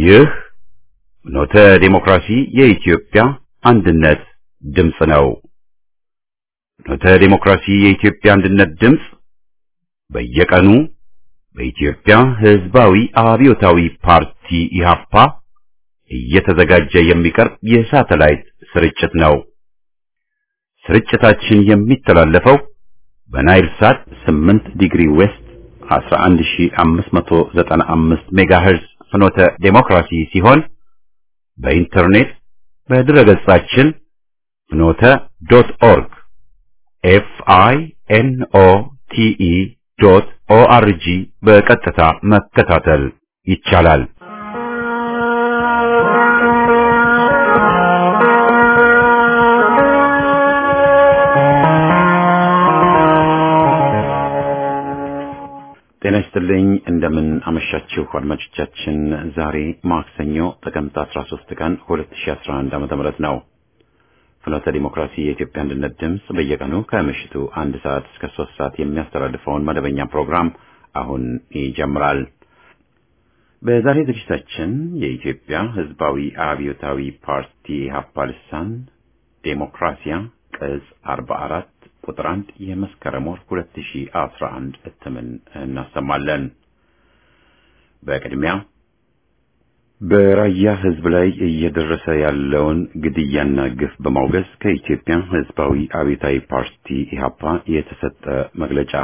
ይህ ኖተ ዴሞክራሲ የኢትዮጵያ አንድነት ድምፅ ነው። ኖተ ዴሞክራሲ የኢትዮጵያ አንድነት ድምፅ በየቀኑ በኢትዮጵያ ሕዝባዊ አብዮታዊ ፓርቲ ኢህአፓ እየተዘጋጀ የሚቀርብ የሳተላይት ስርጭት ነው። ስርጭታችን የሚተላለፈው በናይል ሳት 8 ዲግሪ ዌስት 11595 ሜጋሄርዝ ፍኖተ ዴሞክራሲ ሲሆን በኢንተርኔት በድረገጻችን ፍኖተ ዶት ኦርግ ኤፍ አይ ኤን ኦ ቲ ኢ ዶት ኦ አር ጂ በቀጥታ መከታተል ይቻላል። ጤና ይስጥልኝ። እንደምን አመሻችሁ አድማጮቻችን። ዛሬ ማክሰኞ ጥቅምት 13 ቀን 2011 ዓ.ም ነው። ፍኖተ ዲሞክራሲ የኢትዮጵያ አንድነት ድምፅ በየቀኑ ከምሽቱ አንድ ሰዓት እስከ ሶስት ሰዓት የሚያስተላልፈውን መደበኛ ፕሮግራም አሁን ይጀምራል። በዛሬ ዝግጅታችን የኢትዮጵያ ሕዝባዊ አብዮታዊ ፓርቲ ኢህአፓ ልሳን ዴሞክራሲያ ቅጽ 44 ቁጥር 1 የመስከረም ወር 2011 እትምን እናሰማለን። በቅድሚያ በራያ ሕዝብ ላይ እየደረሰ ያለውን ግድያና ግፍ በማውገዝ ከኢትዮጵያ ሕዝባዊ አብዮታዊ ፓርቲ ኢህአፓ የተሰጠ መግለጫ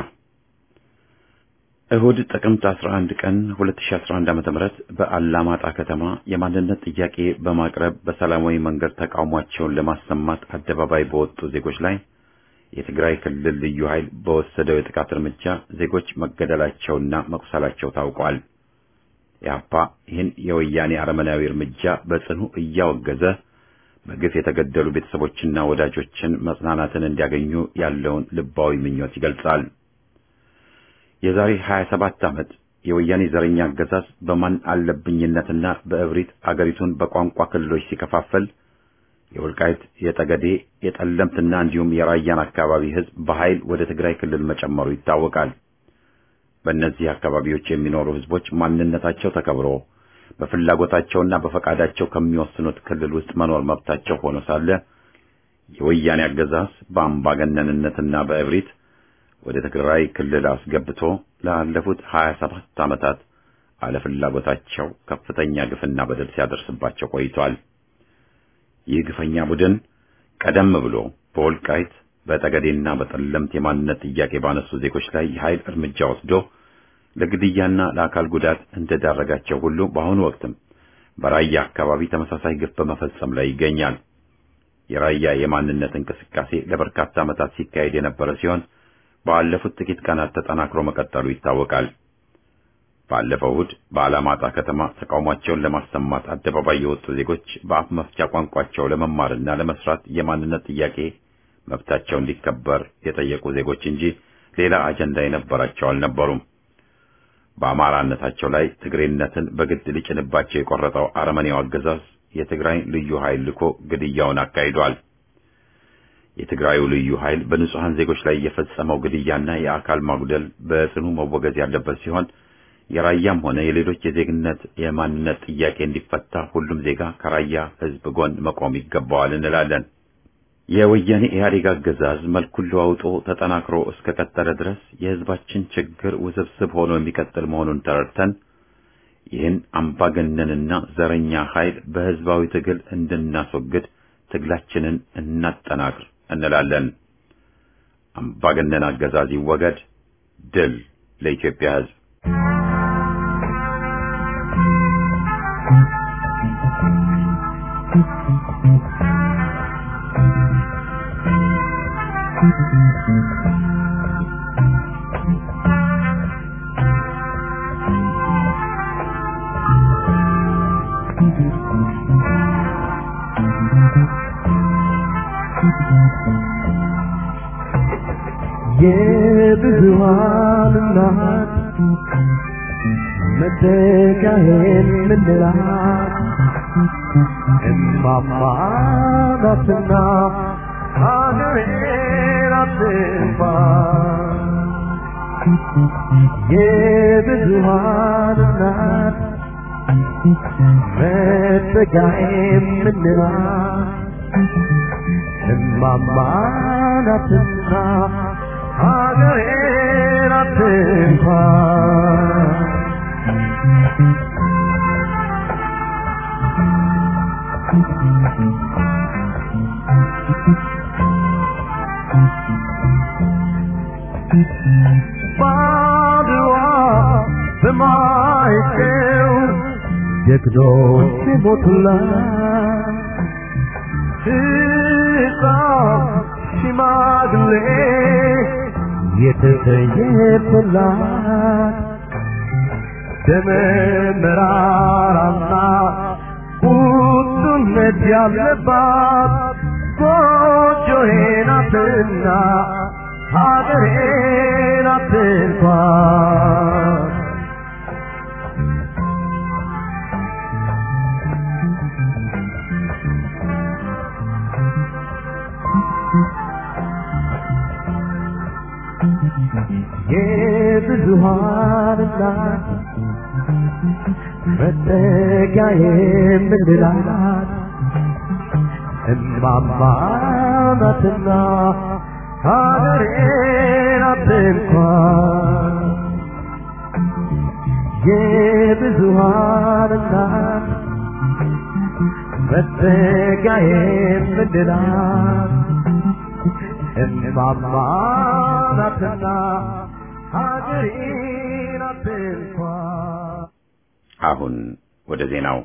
እሁድ ጥቅምት 11 ቀን 2011 ዓ.ም በአላማጣ ከተማ የማንነት ጥያቄ በማቅረብ በሰላማዊ መንገድ ተቃውሟቸውን ለማሰማት አደባባይ በወጡ ዜጎች ላይ የትግራይ ክልል ልዩ ኃይል በወሰደው የጥቃት እርምጃ ዜጎች መገደላቸውና መቁሰላቸው ታውቋል። ኢህአፓ ይህን የወያኔ አረመናዊ እርምጃ በጽኑ እያወገዘ በግፍ የተገደሉ ቤተሰቦችና ወዳጆችን መጽናናትን እንዲያገኙ ያለውን ልባዊ ምኞት ይገልጻል። የዛሬ 27 ዓመት የወያኔ ዘረኛ አገዛዝ በማን አለብኝነትና በእብሪት አገሪቱን በቋንቋ ክልሎች ሲከፋፈል የወልቃይት፣ የጠገዴ፣ የጠለምትና እንዲሁም የራያን አካባቢ ሕዝብ በኃይል ወደ ትግራይ ክልል መጨመሩ ይታወቃል። በእነዚህ አካባቢዎች የሚኖሩ ሕዝቦች ማንነታቸው ተከብሮ በፍላጎታቸውና በፈቃዳቸው ከሚወስኑት ክልል ውስጥ መኖር መብታቸው ሆኖ ሳለ የወያኔ አገዛዝ በአምባገነንነትና በእብሪት ወደ ትግራይ ክልል አስገብቶ ላለፉት 27 ዓመታት አለፍላጎታቸው ከፍተኛ ግፍና በደል ሲያደርስባቸው ቆይቷል። ይህ ግፈኛ ቡድን ቀደም ብሎ በወልቃይት በጠገዴና በጠለምት የማንነት ጥያቄ ባነሱ ዜጎች ላይ የኃይል እርምጃ ወስዶ ለግድያና ለአካል ጉዳት እንደዳረጋቸው ሁሉ በአሁኑ ወቅትም በራያ አካባቢ ተመሳሳይ ግፍ በመፈጸም ላይ ይገኛል። የራያ የማንነት እንቅስቃሴ ለበርካታ ዓመታት ሲካሄድ የነበረ ሲሆን ባለፉት ጥቂት ቀናት ተጠናክሮ መቀጠሉ ይታወቃል። ባለፈው እሁድ በአላማጣ ከተማ ተቃውሟቸውን ለማሰማት አደባባይ የወጡ ዜጎች በአፍ መፍቻ ቋንቋቸው ለመማርና ለመስራት የማንነት ጥያቄ መብታቸው እንዲከበር የጠየቁ ዜጎች እንጂ ሌላ አጀንዳ የነበራቸው አልነበሩም። በአማራነታቸው ላይ ትግሬነትን በግድ ሊጭንባቸው የቆረጠው አረመኔው አገዛዝ የትግራይ ልዩ ኃይል ልኮ ግድያውን አካሂዷል። የትግራዩ ልዩ ኃይል በንጹሐን ዜጎች ላይ የፈጸመው ግድያና የአካል ማጉደል በጽኑ መወገዝ ያለበት ሲሆን የራያም ሆነ የሌሎች የዜግነት የማንነት ጥያቄ እንዲፈታ ሁሉም ዜጋ ከራያ ሕዝብ ጎን መቆም ይገባዋል እንላለን። የወያኔ ኢህአዴግ አገዛዝ መልኩን ለዋውጦ ተጠናክሮ እስከ ቀጠለ ድረስ የሕዝባችን ችግር ውስብስብ ሆኖ የሚቀጥል መሆኑን ተረድተን ይህን አምባገነንና ዘረኛ ኃይል በሕዝባዊ ትግል እንድናስወግድ ትግላችንን እናጠናክር እንላለን። አምባገነን አገዛዝ ይወገድ። ድል ለኢትዮጵያ ሕዝብ። የብዙሃን እናት መተካሄን ምንላት እማማ ናትና ሀገሬን አትንፋ የብዙሃን እናት መጠጊያዬ የምንላት እማማ ናትና ሀገሬ ናት እንኳን ባድዋ በማይጨው ጀግኖች ሞቱላት ሕፃን ሽማግሌ የተሰየፈላት ደመ መራራና ቁጡነት ያለባት ጎጆዬ ናትና ሀገሬ ናት እንኳን የብዙሃን እናት መጠጊያ የምንላት እማማ ናትና ሀገሬ ናት እንኳን የብዙሃን እናት መጠጊያ የምንላት እማማ ናትና ሀገሬ ናት እንኳን አሁን ወደ ዜናው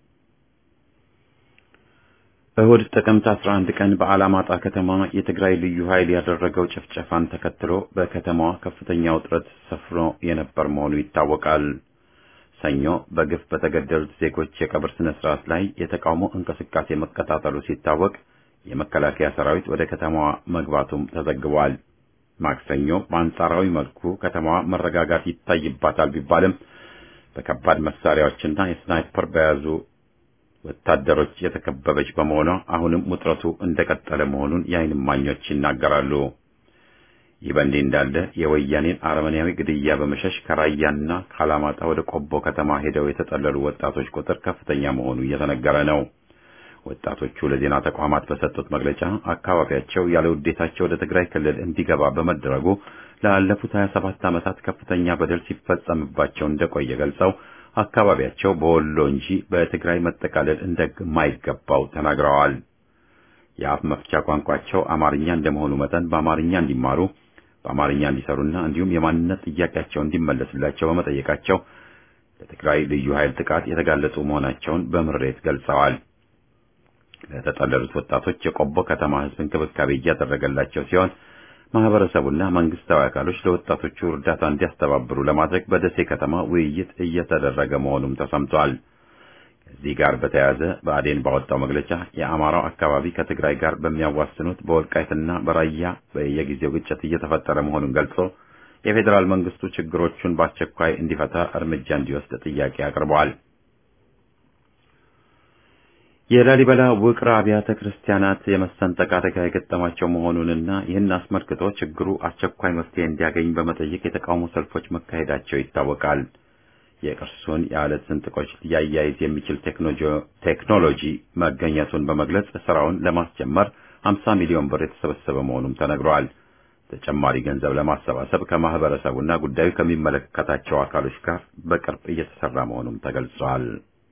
እሁድ ጥቅምት 11 ቀን በአላማጣ ከተማ የትግራይ ልዩ ኃይል ያደረገው ጭፍጨፋን ተከትሎ በከተማዋ ከፍተኛ ውጥረት ሰፍኖ የነበር መሆኑ ይታወቃል። ሰኞ በግፍ በተገደሉት ዜጎች የቀብር ስነ ስርዓት ላይ የተቃውሞ እንቅስቃሴ መቀጣጠሉ ሲታወቅ የመከላከያ ሰራዊት ወደ ከተማዋ መግባቱም ተዘግቧል። ማክሰኞ በአንጻራዊ መልኩ ከተማዋ መረጋጋት ይታይባታል ቢባልም በከባድ መሳሪያዎችና የስናይፐር በያዙ ወታደሮች የተከበበች በመሆኗ አሁንም ውጥረቱ እንደቀጠለ መሆኑን የዓይን እማኞች ይናገራሉ። ይህ በእንዲህ እንዳለ የወያኔን አረመኔያዊ ግድያ በመሸሽ ከራያና ከአላማጣ ወደ ቆቦ ከተማ ሄደው የተጠለሉ ወጣቶች ቁጥር ከፍተኛ መሆኑ እየተነገረ ነው። ወጣቶቹ ለዜና ተቋማት በሰጡት መግለጫ አካባቢያቸው ያለ ውዴታቸው ወደ ትግራይ ክልል እንዲገባ በመደረጉ ላለፉት 27 ዓመታት ከፍተኛ በደል ሲፈጸምባቸው እንደቆየ ገልጸው አካባቢያቸው በወሎ እንጂ በትግራይ መጠቃለል እንደማይገባው ተናግረዋል። የአፍ መፍቻ ቋንቋቸው አማርኛ እንደመሆኑ መጠን በአማርኛ እንዲማሩ፣ በአማርኛ እንዲሰሩና እንዲሁም የማንነት ጥያቄያቸው እንዲመለስላቸው በመጠየቃቸው ለትግራይ ልዩ ኃይል ጥቃት የተጋለጡ መሆናቸውን በምሬት ገልጸዋል። ለተጠለሉት ወጣቶች የቆቦ ከተማ ሕዝብ እንክብካቤ እያደረገላቸው ሲሆን ማህበረሰቡና መንግስታዊ አካሎች ለወጣቶቹ እርዳታ እንዲያስተባብሩ ለማድረግ በደሴ ከተማ ውይይት እየተደረገ መሆኑም ተሰምቷል። ከዚህ ጋር በተያያዘ ብአዴን ባወጣው መግለጫ የአማራው አካባቢ ከትግራይ ጋር በሚያዋስኑት በወልቃይትና በራያ በየጊዜው ግጭት እየተፈጠረ መሆኑን ገልጾ የፌዴራል መንግስቱ ችግሮቹን በአስቸኳይ እንዲፈታ እርምጃ እንዲወስድ ጥያቄ አቅርበዋል። የላሊበላ ውቅር አብያተ ክርስቲያናት የመሰንጠቅ አደጋ የገጠማቸው መሆኑንና ይህን አስመልክቶ ችግሩ አስቸኳይ መፍትሄ እንዲያገኝ በመጠየቅ የተቃውሞ ሰልፎች መካሄዳቸው ይታወቃል። የቅርሱን የአለት ስንጥቆች ሊያያይዝ የሚችል ቴክኖሎጂ መገኘቱን በመግለጽ ስራውን ለማስጀመር 50 ሚሊዮን ብር የተሰበሰበ መሆኑም ተነግሯል። ተጨማሪ ገንዘብ ለማሰባሰብ ከማህበረሰቡና ጉዳዩ ከሚመለከታቸው አካሎች ጋር በቅርብ እየተሰራ መሆኑም ተገልጿል።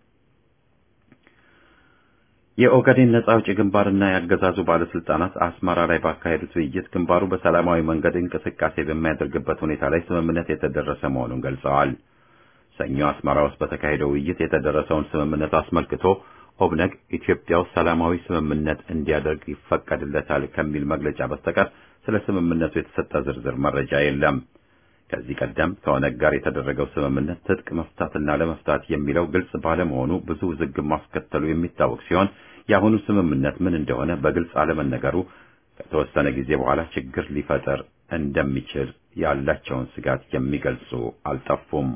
የኦጋዴን ነጻ አውጪ ግንባርና የአገዛዙ ባለስልጣናት አስመራ ላይ ባካሄዱት ውይይት ግንባሩ በሰላማዊ መንገድ እንቅስቃሴ በሚያደርግበት ሁኔታ ላይ ስምምነት የተደረሰ መሆኑን ገልጸዋል። ሰኞ አስመራ ውስጥ በተካሄደው ውይይት የተደረሰውን ስምምነት አስመልክቶ ኦብነግ ኢትዮጵያ ውስጥ ሰላማዊ ስምምነት እንዲያደርግ ይፈቀድለታል ከሚል መግለጫ በስተቀር ስለ ስምምነቱ የተሰጠ ዝርዝር መረጃ የለም። ከዚህ ቀደም ከኦነግ ጋር የተደረገው ስምምነት ትጥቅ መፍታትና ለመፍታት የሚለው ግልጽ ባለመሆኑ ብዙ ውዝግብ ማስከተሉ የሚታወቅ ሲሆን የአሁኑ ስምምነት ምን እንደሆነ በግልጽ አለመነገሩ ከተወሰነ ጊዜ በኋላ ችግር ሊፈጠር እንደሚችል ያላቸውን ስጋት የሚገልጹ አልጠፉም።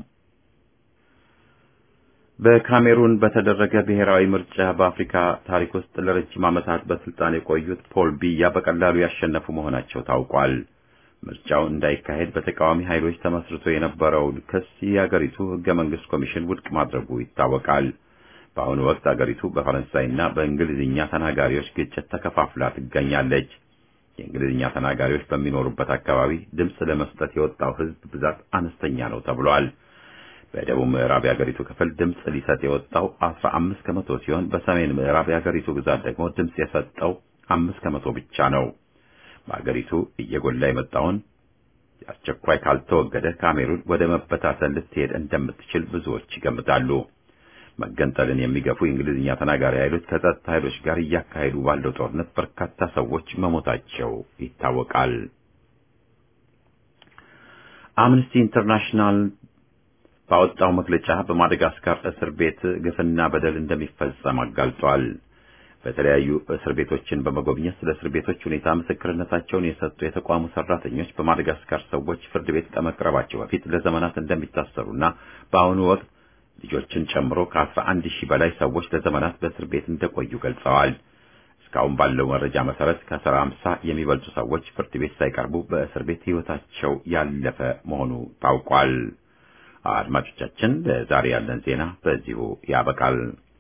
በካሜሩን በተደረገ ብሔራዊ ምርጫ በአፍሪካ ታሪክ ውስጥ ለረጅም ዓመታት በስልጣን የቆዩት ፖል ቢያ በቀላሉ ያሸነፉ መሆናቸው ታውቋል። ምርጫው እንዳይካሄድ በተቃዋሚ ኃይሎች ተመስርቶ የነበረውን ክስ የአገሪቱ ሕገ መንግስት ኮሚሽን ውድቅ ማድረጉ ይታወቃል። በአሁኑ ወቅት አገሪቱ በፈረንሳይና በእንግሊዝኛ ተናጋሪዎች ግጭት ተከፋፍላ ትገኛለች። የእንግሊዝኛ ተናጋሪዎች በሚኖሩበት አካባቢ ድምፅ ለመስጠት የወጣው ሕዝብ ብዛት አነስተኛ ነው ተብሏል። በደቡብ ምዕራብ የአገሪቱ ክፍል ድምፅ ሊሰጥ የወጣው 15 ከመቶ ሲሆን በሰሜን ምዕራብ የአገሪቱ ግዛት ደግሞ ድምፅ የሰጠው አምስት ከመቶ ብቻ ነው። በአገሪቱ እየጎላ የመጣውን አስቸኳይ ካልተወገደ ካሜሩን ወደ መበታተን ልትሄድ እንደምትችል ብዙዎች ይገምታሉ። መገንጠልን የሚገፉ የእንግሊዝኛ ተናጋሪ ኃይሎች ከጸጥታ ኃይሎች ጋር እያካሄዱ ባለው ጦርነት በርካታ ሰዎች መሞታቸው ይታወቃል። አምነስቲ ኢንተርናሽናል ባወጣው መግለጫ በማደጋስካር እስር ቤት ግፍና በደል እንደሚፈጸም አጋልጧል። በተለያዩ እስር ቤቶችን በመጎብኘት ስለ እስር ቤቶች ሁኔታ ምስክርነታቸውን የሰጡ የተቋሙ ሰራተኞች በማደጋስካር ሰዎች ፍርድ ቤት ከመቅረባቸው በፊት ለዘመናት እንደሚታሰሩና በአሁኑ ወቅት ልጆችን ጨምሮ ከአስራ አንድ ሺህ በላይ ሰዎች ለዘመናት በእስር ቤት እንደቆዩ ገልጸዋል። እስካሁን ባለው መረጃ መሰረት ከአስራ አምሳ የሚበልጡ ሰዎች ፍርድ ቤት ሳይቀርቡ በእስር ቤት ሕይወታቸው ያለፈ መሆኑ ታውቋል። አድማጮቻችን፣ ለዛሬ ያለን ዜና በዚሁ ያበቃል።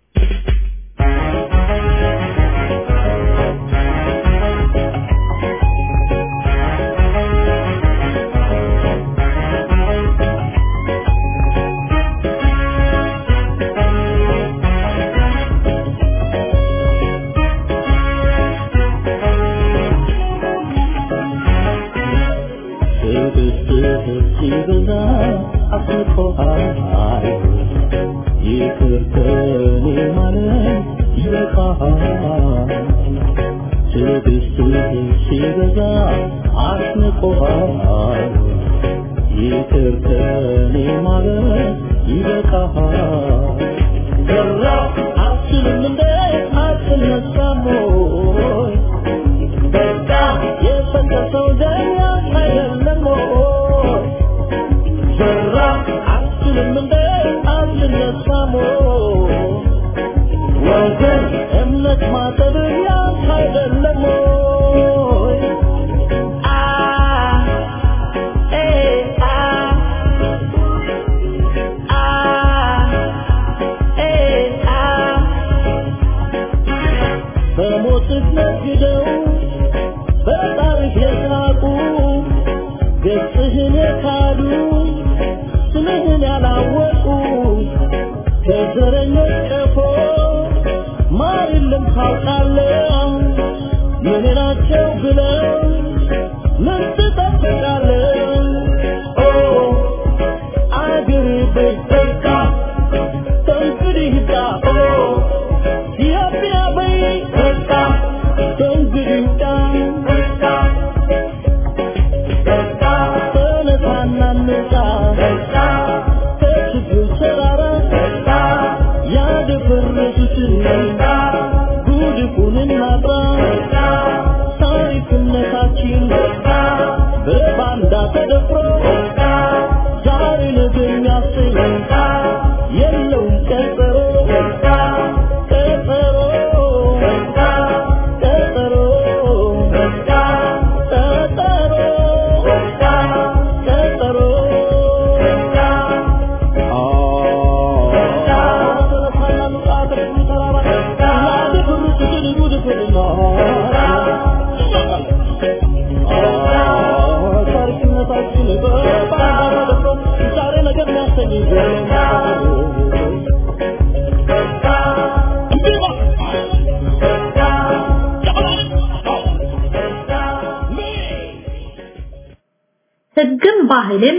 ሕግም ባህልም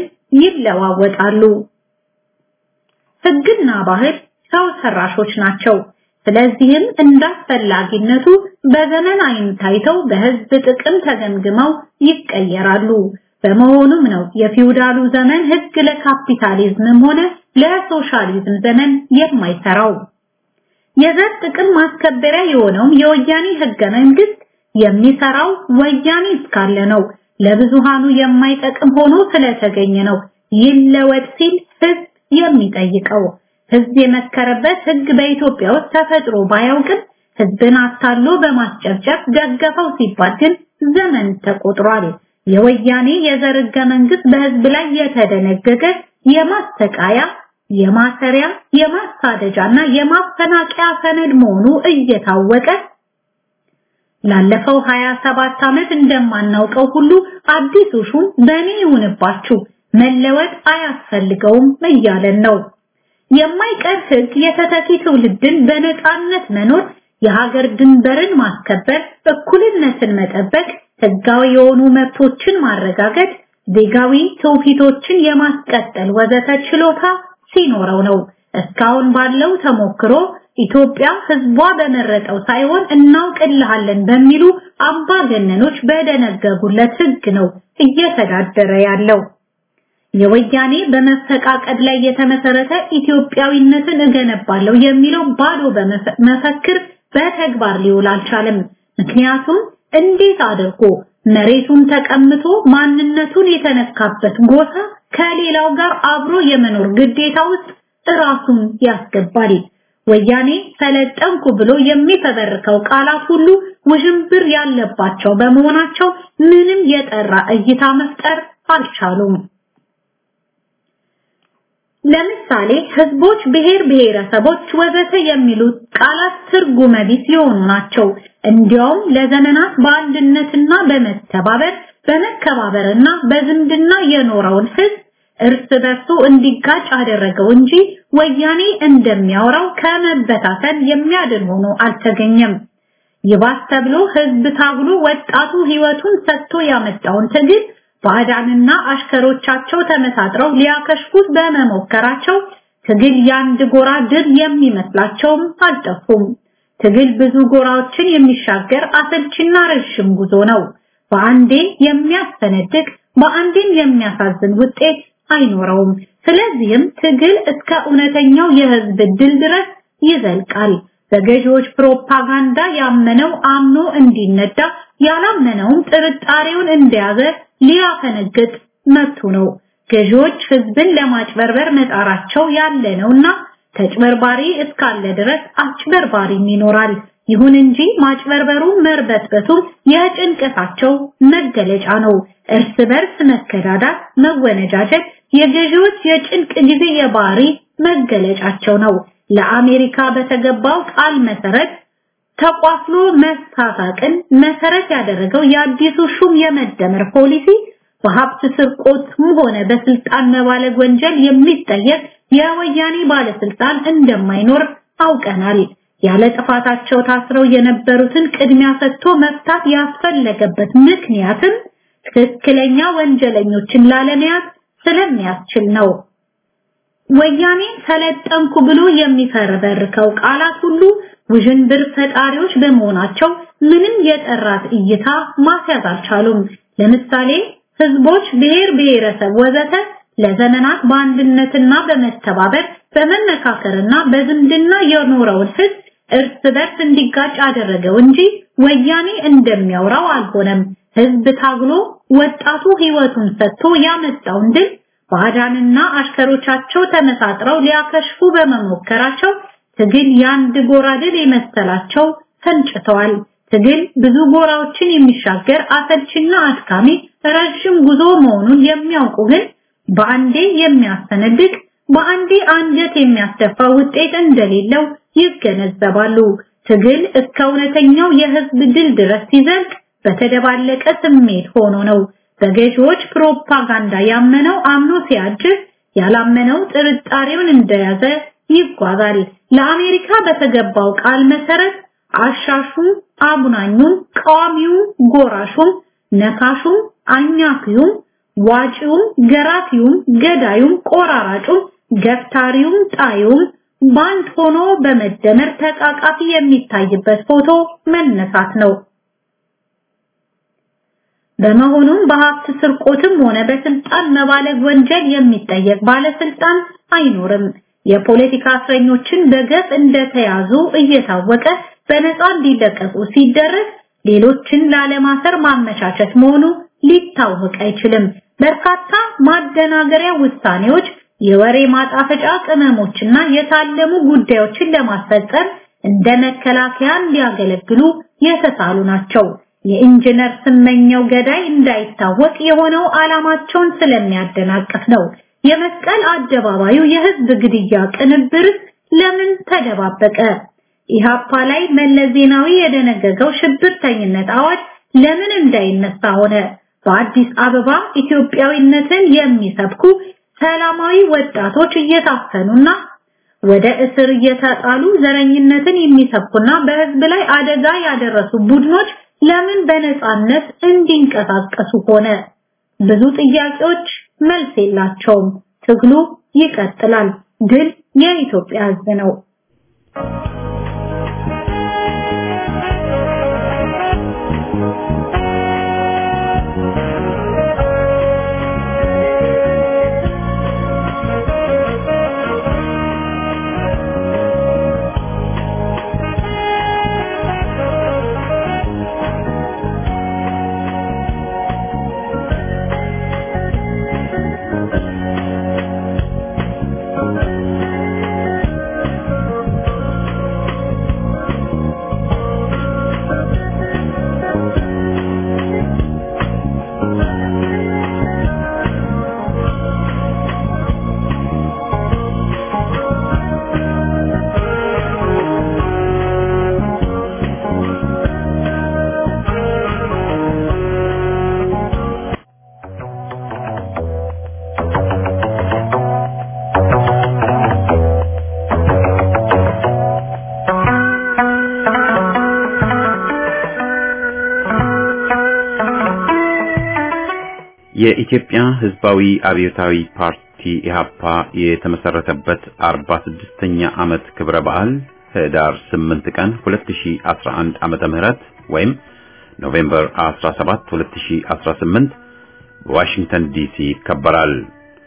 ይለዋወጣሉ። ሕግና ባህል ሰው ሰራሾች ናቸው። ስለዚህም እንዳስፈላጊነቱ በዘመን አይን ታይተው በህዝብ ጥቅም ተገምግመው ይቀየራሉ። በመሆኑም ነው የፊውዳሉ ዘመን ሕግ ለካፒታሊዝምም ሆነ ለሶሻሊዝም ዘመን የማይሰራው። የዘር ጥቅም ማስከበሪያ የሆነው የወያኔ ህገ መንግስት የሚሰራው ወያኔ እስካለ ነው። ለብዙሃኑ የማይጠቅም ሆኖ ስለተገኘ ነው ይለወጥ ሲል ህዝብ የሚጠይቀው። ህዝብ የመከረበት ህግ በኢትዮጵያ ውስጥ ተፈጥሮ ባያውቅም ህዝብን አታሎ በማስጨብጨብ ደገፈው ሲባል ግን ዘመን ተቆጥሯል። የወያኔ የዘር ሕገ መንግስት በህዝብ ላይ የተደነገገ የማስተቃያ የማሰሪያ የማሳደጃና የማፈናቂያ ሰነድ መሆኑ እየታወቀ ላለፈው 27 ዓመት እንደማናውቀው ሁሉ አዲሱ ሹም በእኔ ይሁንባችሁ መለወጥ አያስፈልገውም እያለን ነው። የማይቀር ህግ የተተኪ ትውልድን በነፃነት መኖር፣ የሀገር ድንበርን ማስከበር፣ እኩልነትን መጠበቅ፣ ህጋዊ የሆኑ መብቶችን ማረጋገጥ፣ ዜጋዊ ትውፊቶችን የማስቀጠል ወዘተ ችሎታ ሲኖረው ነው። እስካሁን ባለው ተሞክሮ ኢትዮጵያ ህዝቧ በመረጠው ሳይሆን እናውቅልሃለን በሚሉ አምባገነኖች በደነገጉለት ህግ ነው እየተዳደረ ያለው። የወያኔ በመፈቃቀድ ላይ የተመሰረተ ኢትዮጵያዊነትን እገነባለሁ የሚለው ባዶ በመፈክር በተግባር ሊውል አልቻለም። ምክንያቱም እንዴት አድርጎ መሬቱን ተቀምቶ ማንነቱን የተነካበት ጎሳ ከሌላው ጋር አብሮ የመኖር ግዴታ ውስጥ ራሱን ያስገባል። ወያኔ ሰለጠንኩ ብሎ የሚፈበርከው ቃላት ሁሉ ውዥንብር ያለባቸው በመሆናቸው ምንም የጠራ እይታ መፍጠር አልቻሉም። ለምሳሌ ህዝቦች፣ ብሔር ብሔረሰቦች ወዘተ የሚሉት ቃላት ትርጉመ ቢስ የሆኑ ናቸው። እንዲያውም ለዘመናት በአንድነትና በመተባበር በመከባበርና በዝምድና የኖረውን ህዝብ እርስ በርሱ እንዲጋጭ አደረገው እንጂ ወያኔ እንደሚያወራው ከመበታተን የሚያድን ሆኖ አልተገኘም። ይባስ ተብሎ ህዝብ ታግሎ ወጣቱ ህይወቱን ሰጥቶ ያመጣውን ትግል ባዕዳንና አሽከሮቻቸው ተመሳጥረው ሊያከሽፉት በመሞከራቸው ትግል የአንድ ጎራ ድል የሚመስላቸውም አልጠፉም። ትግል ብዙ ጎራዎችን የሚሻገር አሰልችና ረዥም ጉዞ ነው። በአንዴ የሚያስፈነድቅ በአንዴም የሚያሳዝን ውጤት አይኖረውም። ስለዚህም ትግል እስከ እውነተኛው የህዝብ ድል ድረስ ይዘልቃል። በገዢዎች ፕሮፓጋንዳ ያመነው አምኖ እንዲነዳ ያላመነውም ጥርጣሬውን እንደያዘ ሊያፈነግጥ መብቱ ነው። ገዢዎች ህዝብን ለማጭበርበር መጣራቸው ያለ ነውና ተጭበርባሪ እስካለ ድረስ አጭበርባሪም ይኖራል። ይሁን እንጂ ማጭበርበሩ መርበትበቱ የጭንቀታቸው መገለጫ ነው። እርስ በርስ መከዳዳት፣ መወነጃጀት የገዢዎች የጭንቅ ጊዜ የባህሪ መገለጫቸው ነው። ለአሜሪካ በተገባው ቃል መሰረት ተቋፍሎ መሳሳቅን መሰረት ያደረገው የአዲሱ ሹም የመደመር ፖሊሲ በሀብት ስርቆትም ሆነ በስልጣን መባለግ ወንጀል የሚጠየቅ የወያኔ ባለስልጣን እንደማይኖር አውቀናል። ያለ ጥፋታቸው ታስረው የነበሩትን ቅድሚያ ሰጥቶ መፍታት ያስፈለገበት ምክንያትም ትክክለኛ ወንጀለኞችን ላለመያዝ ስለሚያስችል ነው። ወያኔ ሰለጠንኩ ብሎ የሚፈረበርከው ቃላት ሁሉ ውዥንብር ፈጣሪዎች በመሆናቸው ምንም የጠራት እይታ ማስያዝ አልቻሉም። ለምሳሌ ህዝቦች፣ ብሔር ብሔረሰብ ወዘተ ለዘመናት በአንድነትና በመተባበር በመመካከርና በዝምድና የኖረውን ህዝብ እርስ በርስ እንዲጋጭ አደረገው እንጂ ወያኔ እንደሚያወራው አልሆነም። ህዝብ ታግሎ ወጣቱ ህይወቱን ሰጥቶ ያመጣውን ድል ባዕዳንና አሽከሮቻቸው ተመሳጥረው ሊያከሽፉ በመሞከራቸው ትግል የአንድ ጎራ ድል የመሰላቸው ፈንጭተዋል። ትግል ብዙ ጎራዎችን የሚሻገር አሰልችና አድካሚ ረዥም ጉዞ መሆኑን የሚያውቁ ግን በአንዴ የሚያስተነድቅ በአንዴ አንገት የሚያስደፋ ውጤት እንደሌለው ይገነዘባሉ። ትግል እስከ እውነተኛው የህዝብ ድል ድረስ ሲዘልቅ በተደባለቀ ስሜት ሆኖ ነው። በገዢዎች ፕሮፓጋንዳ ያመነው አምኖ ሲያጅብ፣ ያላመነው ጥርጣሬውን እንደያዘ ይጓዛል። ለአሜሪካ በተገባው ቃል መሰረት አሻሹም፣ አጉናኙም፣ ቃዋሚውም፣ ጎራሹም፣ ነካሹም፣ አኛኪውም፣ ዋጪውም፣ ገራፊውም፣ ገዳዩም፣ ቆራራጩም፣ ገፍታሪውም፣ ጣዩም ባንድ ሆኖ በመደመር ተቃቃፊ የሚታይበት ፎቶ መነሳት ነው። በመሆኑም በሀብት ስርቆትም ሆነ በስልጣን መባለግ ወንጀል የሚጠየቅ ባለስልጣን አይኖርም። የፖለቲካ እስረኞችን በገፍ እንደተያዙ እየታወቀ በነፃ እንዲለቀቁ ሲደረግ ሌሎችን ላለማሰር ማመቻቸት መሆኑ ሊታወቅ አይችልም። በርካታ ማደናገሪያ ውሳኔዎች፣ የወሬ ማጣፈጫ ቅመሞችና የታለሙ ጉዳዮችን ለማስፈጸም እንደ መከላከያ ሊያገለግሉ የተሳሉ ናቸው። የኢንጂነር ስመኘው ገዳይ እንዳይታወቅ የሆነው ዓላማቸውን ስለሚያደናቅፍ ነው። የመስቀል አደባባዩ የህዝብ ግድያ ቅንብር ለምን ተደባበቀ? ኢሃፓ ላይ መለስ ዜናዊ የደነገገው ሽብርተኝነት አዋጅ ለምን እንዳይነሳ ሆነ? በአዲስ አበባ ኢትዮጵያዊነትን የሚሰብኩ ሰላማዊ ወጣቶች እየታፈኑና ወደ እስር እየተጣሉ ዘረኝነትን የሚሰብኩና በህዝብ ላይ አደጋ ያደረሱ ቡድኖች ለምን በነፃነት እንዲንቀሳቀሱ ሆነ? ብዙ ጥያቄዎች መልስ የላቸውም። ትግሉ ይቀጥላል። ድል የኢትዮጵያ ህዝብ ነው። የኢትዮጵያ ሕዝባዊ አብዮታዊ ፓርቲ ኢህአፓ የተመሰረተበት 46ኛ ዓመት ክብረ በዓል ህዳር 8 ቀን 2011 ዓመተ ምህረት ወይም ኖቬምበር 17 2018 በዋሽንግተን ዲሲ ይከበራል።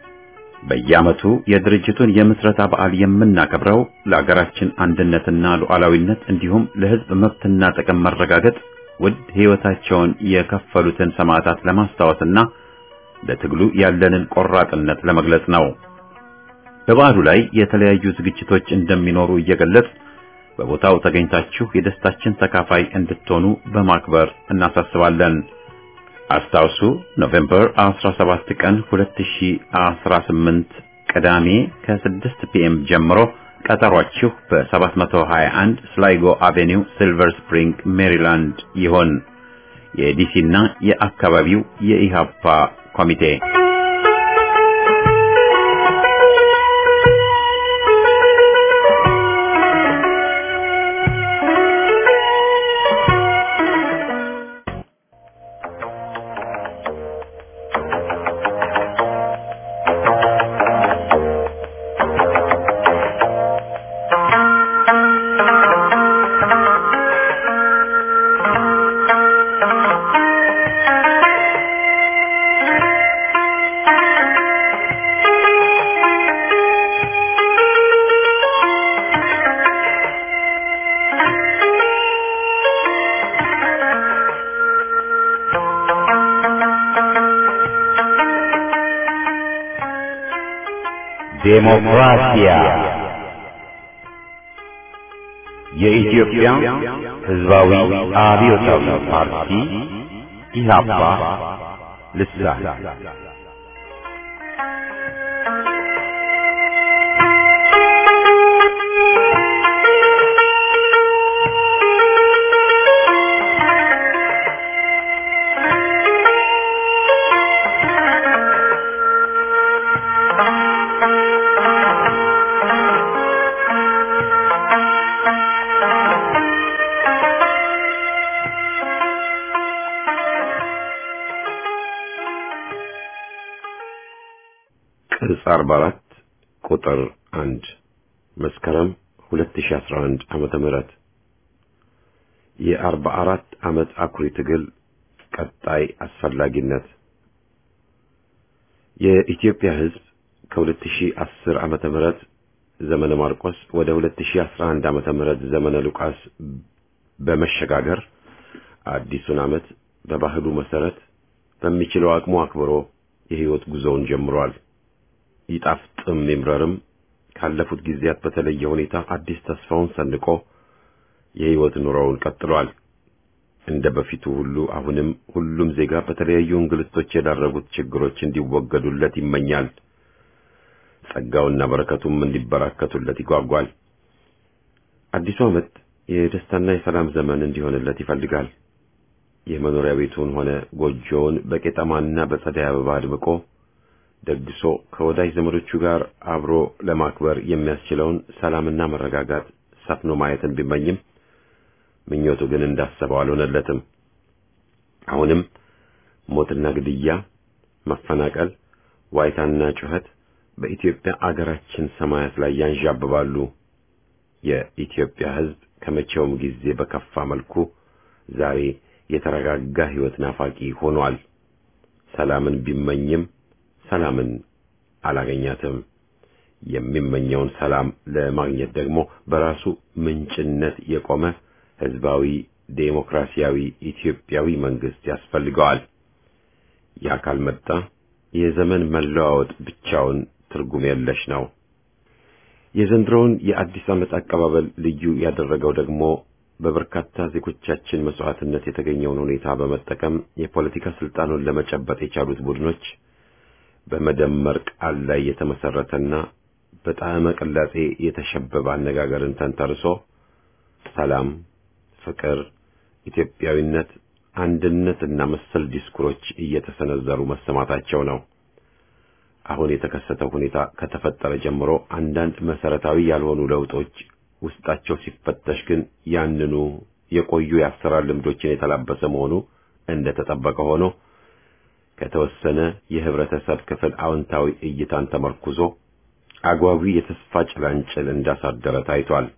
በየዓመቱ የድርጅቱን የምስረታ በዓል የምናከብረው ለአገራችን አንድነትና ሉዓላዊነት እንዲሁም ለሕዝብ መብትና ጥቅም መረጋገጥ ውድ ሕይወታቸውን የከፈሉትን ሰማዕታት ለማስታወስና ለትግሉ ያለንን ቆራጥነት ለመግለጽ ነው። በበዓሉ ላይ የተለያዩ ዝግጅቶች እንደሚኖሩ እየገለጽ በቦታው ተገኝታችሁ የደስታችን ተካፋይ እንድትሆኑ በማክበር እናሳስባለን። አስታውሱ ኖቬምበር 17 ቀን 2018 ቅዳሜ ከ6 ፒኤም ጀምሮ ቀጠሯችሁ በ721 ስላይጎ አቬኒው ሲልቨር ስፕሪንግ ሜሪላንድ ይሆን። የዲሲና የአካባቢው የኢሃፓ ኮሚቴ ዴሞክራሲያ የኢትዮጵያ ሕዝባዊ አብዮታዊ ፓርቲ ኢህአፓ ልሳን ቅጽ 44 ቁጥር 1 መስከረም 2011 ዓመተ ምህረት የ44 ዓመት አኩሪ ትግል ቀጣይ አስፈላጊነት የኢትዮጵያ ሕዝብ ከ2010 ዓመተ ምህረት ዘመነ ማርቆስ ወደ 2011 ዓመተ ምህረት ዘመነ ሉቃስ በመሸጋገር አዲሱን ዓመት በባህሉ መሰረት በሚችለው አቅሙ አክብሮ የህይወት ጉዞውን ጀምሯል። ይጣፍጥም ይምረርም ካለፉት ጊዜያት በተለየ ሁኔታ አዲስ ተስፋውን ሰንቆ የህይወት ኑሮውን ቀጥሏል። እንደ በፊቱ ሁሉ አሁንም ሁሉም ዜጋ በተለያዩ እንግልቶች የዳረጉት ችግሮች እንዲወገዱለት ይመኛል። ጸጋውና በረከቱም እንዲበራከቱለት ይጓጓል። አዲሱ ዓመት የደስታና የሰላም ዘመን እንዲሆንለት ይፈልጋል። የመኖሪያ ቤቱን ሆነ ጎጆውን በቄጠማና በጸደይ አበባ አድምቆ ደግሶ ከወዳጅ ዘመዶቹ ጋር አብሮ ለማክበር የሚያስችለውን ሰላምና መረጋጋት ሰፍኖ ማየትን ቢመኝም ምኞቱ ግን እንዳሰበው አልሆነለትም። አሁንም ሞትና ግድያ፣ መፈናቀል፣ ዋይታና ጩኸት በኢትዮጵያ አገራችን ሰማያት ላይ ያንዣብባሉ። የኢትዮጵያ ሕዝብ ከመቼውም ጊዜ በከፋ መልኩ ዛሬ የተረጋጋ ሕይወት ናፋቂ ሆኗል። ሰላምን ቢመኝም ሰላምን አላገኛትም። የሚመኘውን ሰላም ለማግኘት ደግሞ በራሱ ምንጭነት የቆመ ሕዝባዊ ዴሞክራሲያዊ ኢትዮጵያዊ መንግስት ያስፈልገዋል። ያ ካልመጣ የዘመን መለዋወጥ ብቻውን ትርጉም የለሽ ነው። የዘንድሮውን የአዲስ ዓመት አቀባበል ልዩ ያደረገው ደግሞ በበርካታ ዜጎቻችን መስዋዕትነት የተገኘውን ሁኔታ በመጠቀም የፖለቲካ ስልጣኑን ለመጨበጥ የቻሉት ቡድኖች በመደመር ቃል ላይ የተመሰረተና በጣዕመ ቅላጼ የተሸበበ አነጋገርን ተንተርሶ ሰላም፣ ፍቅር፣ ኢትዮጵያዊነት፣ አንድነትና መሰል ዲስኩሮች እየተሰነዘሩ መሰማታቸው ነው። አሁን የተከሰተው ሁኔታ ከተፈጠረ ጀምሮ አንዳንድ መሰረታዊ ያልሆኑ ለውጦች ውስጣቸው ሲፈተሽ ግን ያንኑ የቆዩ የአሰራር ልምዶችን የተላበሰ መሆኑ እንደተጠበቀ ሆኖ ከተወሰነ የህብረተሰብ ክፍል አዎንታዊ እይታን ተመርኩዞ አጓጊ የተስፋ ጭላንጭል እንዳሳደረ ታይቷል።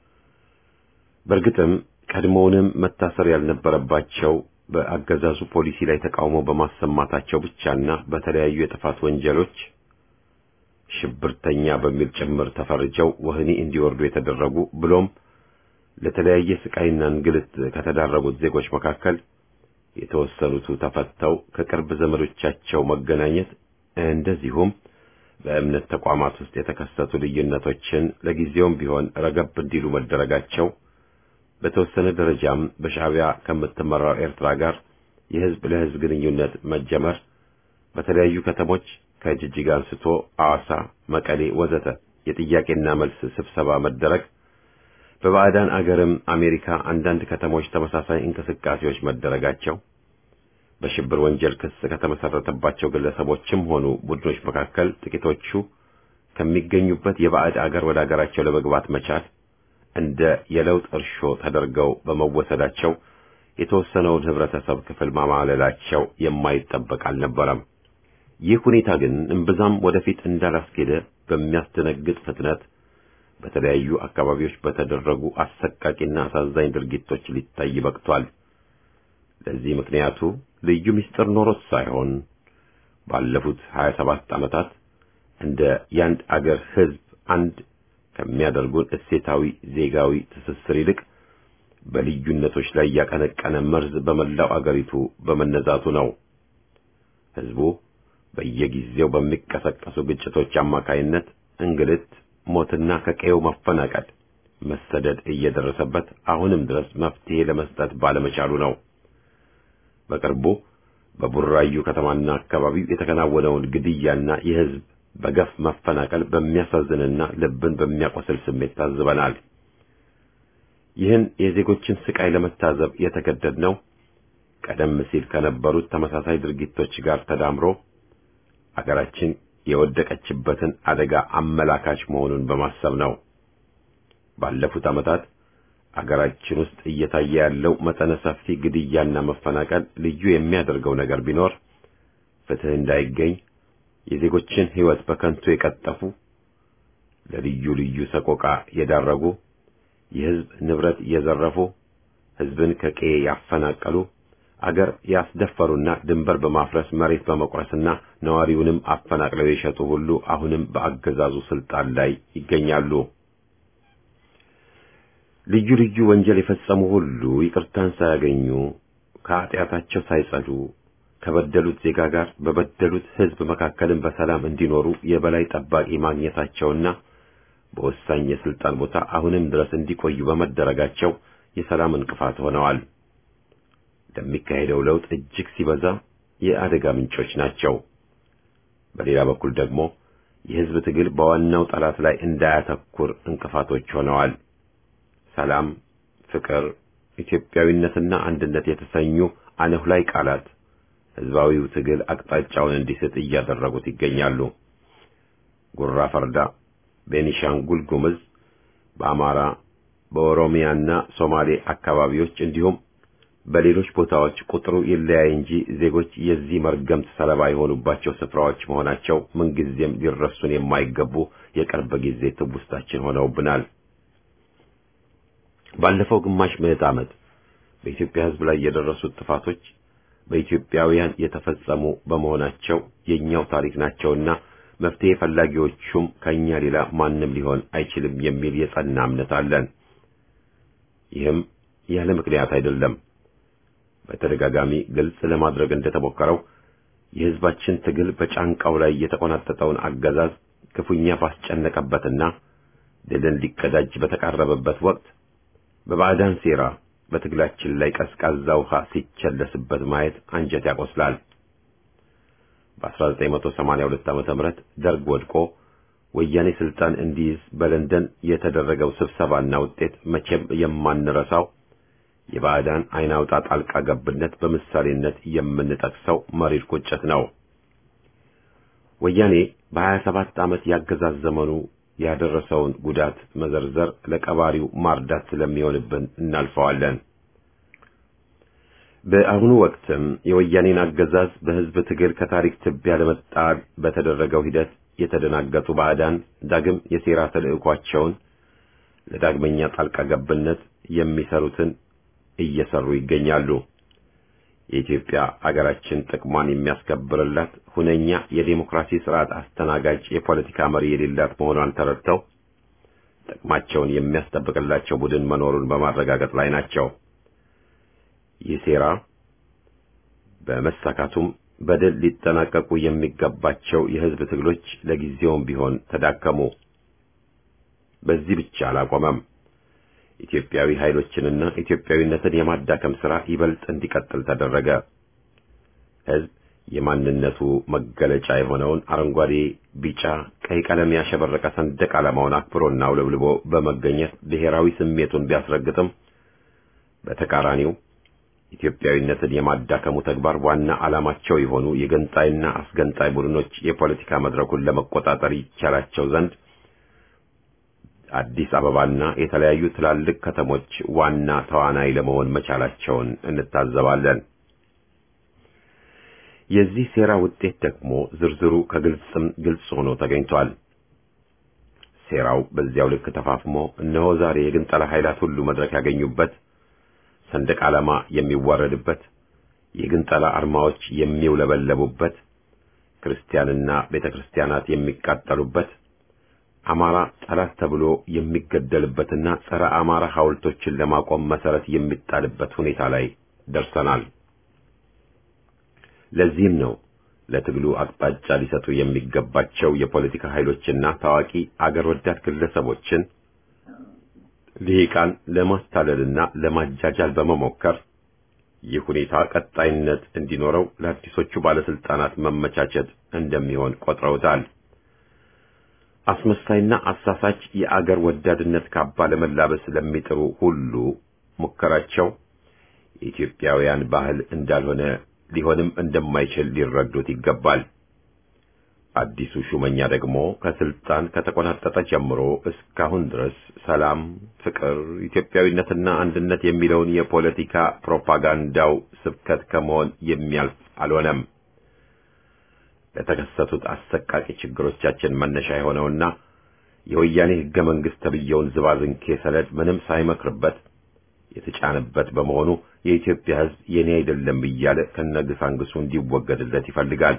በእርግጥም ቀድሞውንም መታሰር ያልነበረባቸው በአገዛዙ ፖሊሲ ላይ ተቃውሞ በማሰማታቸው ብቻና በተለያዩ የጥፋት ወንጀሎች ሽብርተኛ በሚል ጭምር ተፈርጀው ወህኒ እንዲወርዱ የተደረጉ ብሎም ለተለያየ ስቃይና እንግልት ከተዳረጉት ዜጎች መካከል የተወሰኑቱ ተፈተው ከቅርብ ዘመዶቻቸው መገናኘት እንደዚሁም በእምነት ተቋማት ውስጥ የተከሰቱ ልዩነቶችን ለጊዜውም ቢሆን ረገብ እንዲሉ መደረጋቸው በተወሰነ ደረጃም በሻዕቢያ ከምትመራው ኤርትራ ጋር የህዝብ ለህዝብ ግንኙነት መጀመር በተለያዩ ከተሞች ከጅጅጋ አንስቶ አዋሳ፣ መቀሌ ወዘተ የጥያቄና መልስ ስብሰባ መደረግ በባዕዳን አገርም አሜሪካ አንዳንድ ከተሞች ተመሳሳይ እንቅስቃሴዎች መደረጋቸው በሽብር ወንጀል ክስ ከተመሰረተባቸው ግለሰቦችም ሆኑ ቡድኖች መካከል ጥቂቶቹ ከሚገኙበት የባዕድ አገር ወደ አገራቸው ለመግባት መቻል እንደ የለውጥ እርሾ ተደርገው በመወሰዳቸው የተወሰነውን ህብረተሰብ ክፍል ማማለላቸው የማይጠበቅ አልነበረም። ይህ ሁኔታ ግን እምብዛም ወደፊት እንዳላስኬደ በሚያስደነግጥ ፍጥነት በተለያዩ አካባቢዎች በተደረጉ አሰቃቂና አሳዛኝ ድርጊቶች ሊታይ በቅቷል። ለዚህ ምክንያቱ ልዩ ምስጢር ኖሮት ሳይሆን ባለፉት 27 ዓመታት እንደ ያንድ አገር ህዝብ አንድ ከሚያደርጉን እሴታዊ ዜጋዊ ትስስር ይልቅ በልዩነቶች ላይ ያቀነቀነ መርዝ በመላው አገሪቱ በመነዛቱ ነው። ህዝቡ በየጊዜው በሚቀሰቀሱ ግጭቶች አማካይነት እንግልት፣ ሞትና ከቀየው መፈናቀል፣ መሰደድ እየደረሰበት አሁንም ድረስ መፍትሄ ለመስጠት ባለመቻሉ ነው። በቅርቡ በቡራዩ ከተማና አካባቢው የተከናወነውን ግድያና የህዝብ በገፍ መፈናቀል በሚያሳዝንና ልብን በሚያቆስል ስሜት ታዝበናል። ይህን የዜጎችን ስቃይ ለመታዘብ የተገደድነው ቀደም ሲል ከነበሩት ተመሳሳይ ድርጊቶች ጋር ተዳምሮ አገራችን የወደቀችበትን አደጋ አመላካች መሆኑን በማሰብ ነው። ባለፉት ዓመታት አገራችን ውስጥ እየታየ ያለው መጠነ ሰፊ ግድያና መፈናቀል ልዩ የሚያደርገው ነገር ቢኖር ፍትህ እንዳይገኝ የዜጎችን ሕይወት በከንቱ የቀጠፉ፣ ለልዩ ልዩ ሰቆቃ የዳረጉ፣ የሕዝብ ንብረት የዘረፉ፣ ሕዝብን ከቀዬ ያፈናቀሉ፣ አገር ያስደፈሩና ድንበር በማፍረስ መሬት በመቁረስና ነዋሪውንም አፈናቅለው የሸጡ ሁሉ አሁንም በአገዛዙ ስልጣን ላይ ይገኛሉ። ልዩ ልዩ ወንጀል የፈጸሙ ሁሉ ይቅርታን ሳያገኙ ከኃጢአታቸው ሳይጸዱ ከበደሉት ዜጋ ጋር በበደሉት ሕዝብ መካከልም በሰላም እንዲኖሩ የበላይ ጠባቂ ማግኘታቸውና በወሳኝ የስልጣን ቦታ አሁንም ድረስ እንዲቆዩ በመደረጋቸው የሰላም እንቅፋት ሆነዋል። ለሚካሄደው ለውጥ እጅግ ሲበዛ የአደጋ ምንጮች ናቸው። በሌላ በኩል ደግሞ የሕዝብ ትግል በዋናው ጠላት ላይ እንዳያተኩር እንቅፋቶች ሆነዋል። ሰላም፣ ፍቅር፣ ኢትዮጵያዊነትና አንድነት የተሰኙ አነሁላይ ቃላት ሕዝባዊው ትግል አቅጣጫውን እንዲስት እያደረጉት ይገኛሉ። ጉራ ፈርዳ፣ ቤኒሻንጉል ጉምዝ፣ በአማራ በኦሮሚያና ሶማሌ አካባቢዎች እንዲሁም በሌሎች ቦታዎች ቁጥሩ ይለያይ እንጂ ዜጎች የዚህ መርገምት ሰለባ የሆኑባቸው ስፍራዎች መሆናቸው ምንጊዜም ሊረሱን የማይገቡ የቅርብ ጊዜ ትውስታችን ሆነውብናል። ባለፈው ግማሽ ምዕት ዓመት በኢትዮጵያ ሕዝብ ላይ የደረሱት ጥፋቶች በኢትዮጵያውያን የተፈጸሙ በመሆናቸው የኛው ታሪክ ናቸውና መፍትሄ ፈላጊዎቹም ከኛ ሌላ ማንም ሊሆን አይችልም የሚል የጸና እምነት አለን። ይህም ያለ ምክንያት አይደለም። በተደጋጋሚ ግልጽ ለማድረግ እንደተሞከረው የሕዝባችን ትግል በጫንቃው ላይ የተቆናጠጠውን አገዛዝ ክፉኛ ባስጨነቀበትና ድልን ሊቀዳጅ በተቃረበበት ወቅት በባዕዳን ሴራ በትግላችን ላይ ቀዝቃዛ ውሃ ሲቸለስበት ማየት አንጀት ያቆስላል። በ1982 ዓ.ም ደርግ ወድቆ ወያኔ ስልጣን እንዲይዝ በለንደን የተደረገው ስብሰባና ውጤት መቼም የማንረሳው የባዕዳን አይን አውጣ ጣልቃ ገብነት በምሳሌነት የምንጠቅሰው መሪር ቁጭት ነው። ወያኔ በ27 ዓመት ያገዛዝ ዘመኑ ያደረሰውን ጉዳት መዘርዘር ለቀባሪው ማርዳት ስለሚሆንብን እናልፈዋለን። በአሁኑ ወቅትም የወያኔን አገዛዝ በሕዝብ ትግል ከታሪክ ትቢያ ለመጣል በተደረገው ሂደት የተደናገጡ ባዕዳን ዳግም የሴራ ተልዕኳቸውን ለዳግመኛ ጣልቃ ገብነት የሚሰሩትን እየሰሩ ይገኛሉ። የኢትዮጵያ አገራችን ጥቅሟን የሚያስከብርላት ሁነኛ የዴሞክራሲ ስርዓት አስተናጋጅ የፖለቲካ መሪ የሌላት መሆኗን ተረድተው ጥቅማቸውን የሚያስጠብቅላቸው ቡድን መኖሩን በማረጋገጥ ላይ ናቸው። ይህ ሴራ በመሳካቱም በድል ሊጠናቀቁ የሚገባቸው የሕዝብ ትግሎች ለጊዜውም ቢሆን ተዳከሙ። በዚህ ብቻ አላቆመም። ኢትዮጵያዊ ኃይሎችንና ኢትዮጵያዊነትን የማዳከም ሥራ ይበልጥ እንዲቀጥል ተደረገ። ሕዝብ የማንነቱ መገለጫ የሆነውን አረንጓዴ፣ ቢጫ፣ ቀይ ቀለም ያሸበረቀ ሰንደቅ ዓላማውን አክብሮና አውለብልቦ በመገኘት ብሔራዊ ስሜቱን ቢያስረግጥም በተቃራኒው ኢትዮጵያዊነትን የማዳከሙ ተግባር ዋና ዓላማቸው የሆኑ የገንጣይና አስገንጣይ ቡድኖች የፖለቲካ መድረኩን ለመቆጣጠር ይቻላቸው ዘንድ አዲስ አበባና የተለያዩ ትላልቅ ከተሞች ዋና ተዋናይ ለመሆን መቻላቸውን እንታዘባለን። የዚህ ሴራ ውጤት ደግሞ ዝርዝሩ ከግልጽም ግልጽ ሆኖ ተገኝቷል። ሴራው በዚያው ልክ ተፋፍሞ እነሆ ዛሬ የግንጠላ ኃይላት ሁሉ መድረክ ያገኙበት፣ ሰንደቅ ዓላማ የሚዋረድበት፣ የግንጠላ አርማዎች የሚውለበለቡበት፣ ክርስቲያንና ቤተ ክርስቲያናት የሚቃጠሉበት አማራ ጠላት ተብሎ የሚገደልበትና ጸረ አማራ ሐውልቶችን ለማቆም መሰረት የሚጣልበት ሁኔታ ላይ ደርሰናል። ለዚህም ነው ለትግሉ አቅጣጫ ሊሰጡ የሚገባቸው የፖለቲካ ኃይሎችና ታዋቂ አገር ወዳድ ግለሰቦችን ልሂቃን ለማስታለልና ለማጃጃል በመሞከር ይህ ሁኔታ ቀጣይነት እንዲኖረው ለአዲሶቹ ባለስልጣናት መመቻቸት እንደሚሆን ቆጥረውታል። አስመሳይና አሳሳች የአገር ወዳድነት ካባ ለመላበስ ለሚጥሩ ሁሉ ሙከራቸው የኢትዮጵያውያን ባህል እንዳልሆነ ሊሆንም እንደማይችል ሊረዱት ይገባል። አዲሱ ሹመኛ ደግሞ ከስልጣን ከተቆናጠጠ ጀምሮ እስካሁን ድረስ ሰላም፣ ፍቅር፣ ኢትዮጵያዊነትና አንድነት የሚለውን የፖለቲካ ፕሮፓጋንዳው ስብከት ከመሆን የሚያልፍ አልሆነም። ለተከሰቱት አሰቃቂ ችግሮቻችን መነሻ የሆነውና የወያኔ ሕገ መንግሥት ተብየውን ዝባዝንኬ ሰነድ ምንም ሳይመክርበት የተጫነበት በመሆኑ የኢትዮጵያ ሕዝብ የኔ አይደለም እያለ ከነግሳንግሱ እንዲወገድለት ይፈልጋል።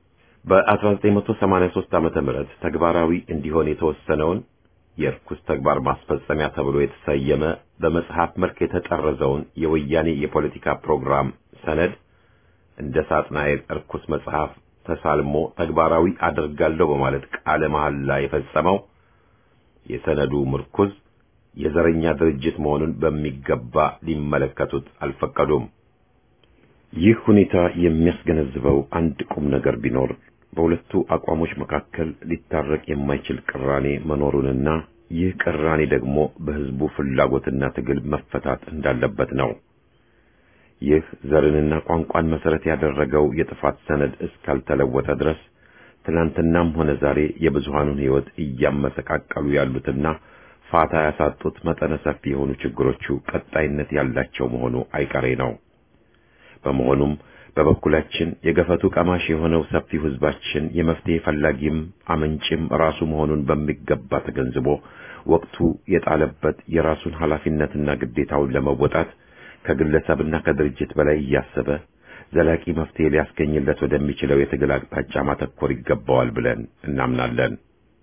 በ1983 ዓመተ ምህረት ተግባራዊ እንዲሆን የተወሰነውን የርኩስ ተግባር ማስፈጸሚያ ተብሎ የተሰየመ በመጽሐፍ መልክ የተጠረዘውን የወያኔ የፖለቲካ ፕሮግራም ሰነድ እንደ ሳጥናኤል እርኩስ መጽሐፍ ተሳልሞ ተግባራዊ አደርጋለሁ በማለት ቃለ መሐላ የፈጸመው የሰነዱ ምርኩዝ የዘረኛ ድርጅት መሆኑን በሚገባ ሊመለከቱት አልፈቀዱም። ይህ ሁኔታ የሚያስገነዝበው አንድ ቁም ነገር ቢኖር በሁለቱ አቋሞች መካከል ሊታረቅ የማይችል ቅራኔ መኖሩንና ይህ ቅራኔ ደግሞ በሕዝቡ ፍላጎትና ትግል መፈታት እንዳለበት ነው። ይህ ዘርንና ቋንቋን መሰረት ያደረገው የጥፋት ሰነድ እስካልተለወጠ ድረስ ትናንትናም ሆነ ዛሬ የብዙሃኑን ሕይወት እያመሰቃቀሉ ያሉትና ፋታ ያሳጡት መጠነ ሰፊ የሆኑ ችግሮቹ ቀጣይነት ያላቸው መሆኑ አይቀሬ ነው። በመሆኑም በበኩላችን የገፈቱ ቀማሽ የሆነው ሰፊው ሕዝባችን የመፍትሄ ፈላጊም አመንጭም ራሱ መሆኑን በሚገባ ተገንዝቦ ወቅቱ የጣለበት የራሱን ኃላፊነትና ግዴታውን ለመወጣት ከግለሰብና ከድርጅት በላይ እያሰበ ዘላቂ መፍትሄ ሊያስገኝለት ወደሚችለው የትግል አቅጣጫ ማተኮር ይገባዋል ብለን እናምናለን።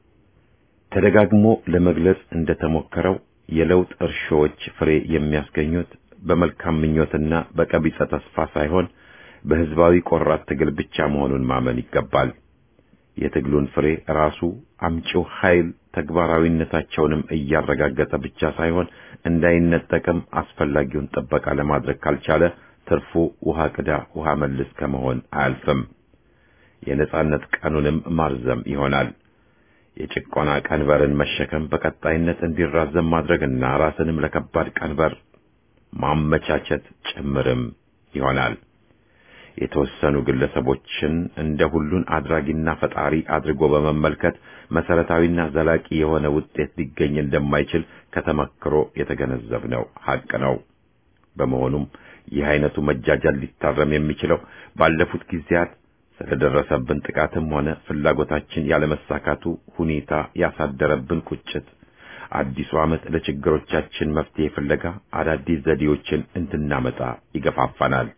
ተደጋግሞ ለመግለጽ እንደተሞከረው የለውጥ እርሾዎች ፍሬ የሚያስገኙት በመልካም ምኞትና በቀቢጸ ተስፋ ሳይሆን በሕዝባዊ ቆራት ትግል ብቻ መሆኑን ማመን ይገባል። የትግሉን ፍሬ ራሱ አምጪው ኃይል ተግባራዊነታቸውንም እያረጋገጠ ብቻ ሳይሆን እንዳይነጠቅም አስፈላጊውን ጥበቃ ለማድረግ ካልቻለ ትርፉ ውሃ ቅዳ ውሃ መልስ ከመሆን አያልፍም። የነጻነት ቀኑንም ማርዘም ይሆናል። የጭቆና ቀንበርን መሸከም በቀጣይነት እንዲራዘም ማድረግና ራስንም ለከባድ ቀንበር ማመቻቸት ጭምርም ይሆናል። የተወሰኑ ግለሰቦችን እንደ ሁሉን አድራጊና ፈጣሪ አድርጎ በመመልከት መሰረታዊና ዘላቂ የሆነ ውጤት ሊገኝ እንደማይችል ከተመክሮ የተገነዘብነው ሐቅ ነው። በመሆኑም ይህ አይነቱ መጃጃል ሊታረም የሚችለው ባለፉት ጊዜያት ስለደረሰብን ጥቃትም ሆነ ፍላጎታችን ያለመሳካቱ ሁኔታ ያሳደረብን ቁጭት አዲሱ ዓመት ለችግሮቻችን መፍትሄ ፍለጋ አዳዲስ ዘዴዎችን እንድናመጣ ይገፋፋናል።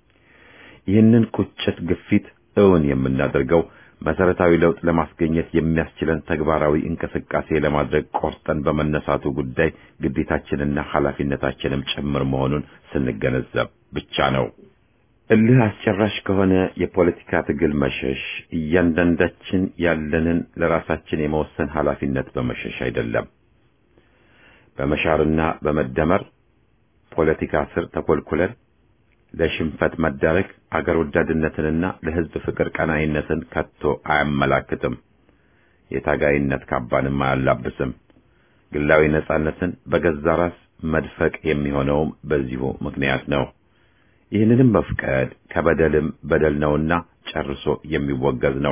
ይህንን ቁጭት ግፊት እውን የምናደርገው መሰረታዊ ለውጥ ለማስገኘት የሚያስችለን ተግባራዊ እንቅስቃሴ ለማድረግ ቆርጠን በመነሳቱ ጉዳይ ግዴታችንና ኃላፊነታችንም ጭምር መሆኑን ስንገነዘብ ብቻ ነው። እልህ አስጨራሽ ከሆነ የፖለቲካ ትግል መሸሽ እያንዳንዳችን ያለንን ለራሳችን የመወሰን ኃላፊነት በመሸሽ አይደለም። በመሻርና በመደመር ፖለቲካ ስር ተኮልኩለን ለሽንፈት መዳረግ አገር ወዳድነትንና ለሕዝብ ፍቅር ቀናይነትን ከቶ አያመላክትም። የታጋይነት ካባንም አያላብስም። ግላዊ ነጻነትን በገዛ ራስ መድፈቅ የሚሆነውም በዚሁ ምክንያት ነው። ይህንንም መፍቀድ ከበደልም በደል ነውና ጨርሶ የሚወገዝ ነው።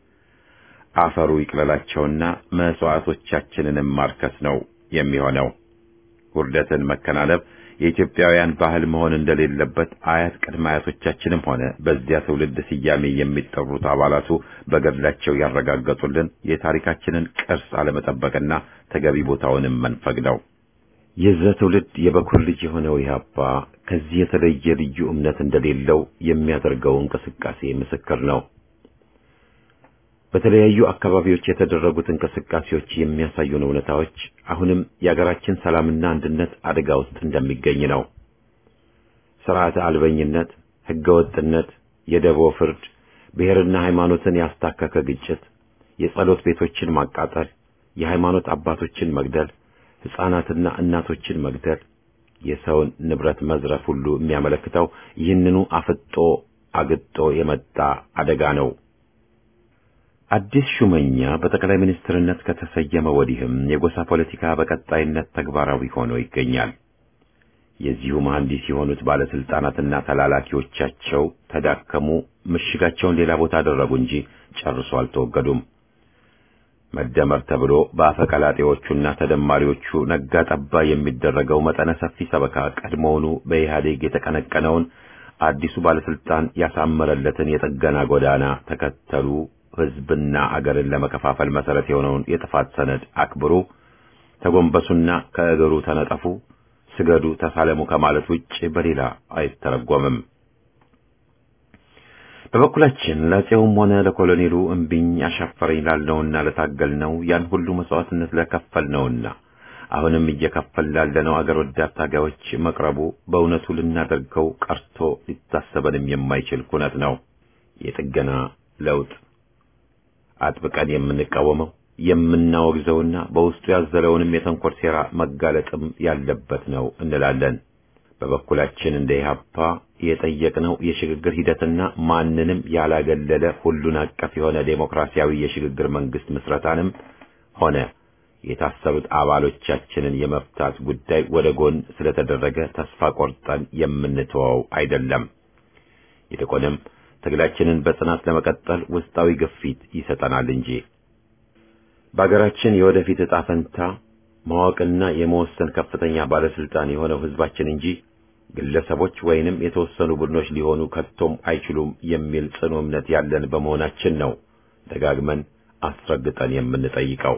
አፈሩ ይቅለላቸውና መስዋዕቶቻችንንም ማርከስ ነው የሚሆነው። ውርደትን መከናነብ የኢትዮጵያውያን ባህል መሆን እንደሌለበት አያት ቅድመ አያቶቻችንም ሆነ በዚያ ትውልድ ስያሜ የሚጠሩት አባላቱ በገድላቸው ያረጋገጡልን የታሪካችንን ቅርስ አለመጠበቅና ተገቢ ቦታውንም መንፈግ ነው። የዛ ትውልድ የበኩር ልጅ የሆነው ኢህአፓ ከዚህ የተለየ ልዩ እምነት እንደሌለው የሚያደርገው እንቅስቃሴ ምስክር ነው። በተለያዩ አካባቢዎች የተደረጉት እንቅስቃሴዎች የሚያሳዩን እውነታዎች አሁንም የአገራችን ሰላምና አንድነት አደጋ ውስጥ እንደሚገኝ ነው። ስርዓተ አልበኝነት፣ ህገወጥነት፣ የደቦ ፍርድ፣ ብሔርና ሃይማኖትን ያስታከከ ግጭት፣ የጸሎት ቤቶችን ማቃጠል፣ የሃይማኖት አባቶችን መግደል፣ ሕፃናትና እናቶችን መግደል፣ የሰውን ንብረት መዝረፍ ሁሉ የሚያመለክተው ይህንኑ አፍጦ አግጦ የመጣ አደጋ ነው። አዲስ ሹመኛ በጠቅላይ ሚኒስትርነት ከተሰየመ ወዲህም የጎሳ ፖለቲካ በቀጣይነት ተግባራዊ ሆኖ ይገኛል። የዚሁ መሐንዲስ የሆኑት ባለስልጣናትና ተላላኪዎቻቸው ተዳከሙ፣ ምሽጋቸውን ሌላ ቦታ አደረጉ እንጂ ጨርሶ አልተወገዱም። መደመር ተብሎ በአፈቀላጤዎቹና ተደማሪዎቹ ነጋ ጠባ የሚደረገው መጠነ ሰፊ ሰበካ ቀድሞውኑ በኢህአዴግ የተቀነቀነውን አዲሱ ባለስልጣን ያሳመረለትን የጥገና ጎዳና ተከተሉ። ህዝብና አገርን ለመከፋፈል መሰረት የሆነውን የጥፋት ሰነድ አክብሩ፣ ተጎንበሱና ከእግሩ ተነጠፉ፣ ስገዱ፣ ተሳለሙ ከማለት ውጭ በሌላ አይተረጎምም። በበኩላችን ለአፄውም ሆነ ለኮሎኔሉ እምቢኝ አሻፈረኝ ላለውና ለታገልነው ያን ሁሉ መስዋዕትነት ለከፈልነውና አሁንም እየከፈል ላለነው አገር ወዳድ ታጋዮች መቅረቡ በእውነቱ ልናደርገው ቀርቶ ሊታሰበንም የማይችል ኩነት ነው። የጥገና ለውጥ አጥብቀን የምንቃወመው የምናወግዘውና በውስጡ ያዘለውንም የተንኮል ሴራ መጋለጥም ያለበት ነው እንላለን። በበኩላችን እንደ ኢህአፓ የጠየቅነው የሽግግር ሂደትና ማንንም ያላገለለ ሁሉን አቀፍ የሆነ ዴሞክራሲያዊ የሽግግር መንግስት ምስረታንም ሆነ የታሰሩት አባሎቻችንን የመፍታት ጉዳይ ወደ ጎን ስለተደረገ ተስፋ ቆርጠን የምንተወው አይደለም። ይልቁንም ትግላችንን በጽናት ለመቀጠል ውስጣዊ ግፊት ይሰጠናል እንጂ በአገራችን የወደፊት ዕጣ ፈንታ ማወቅና የመወሰን ከፍተኛ ባለስልጣን የሆነው ህዝባችን እንጂ ግለሰቦች ወይንም የተወሰኑ ቡድኖች ሊሆኑ ከቶም አይችሉም የሚል ጽኑ እምነት ያለን በመሆናችን ነው ደጋግመን አስረግጠን የምንጠይቀው።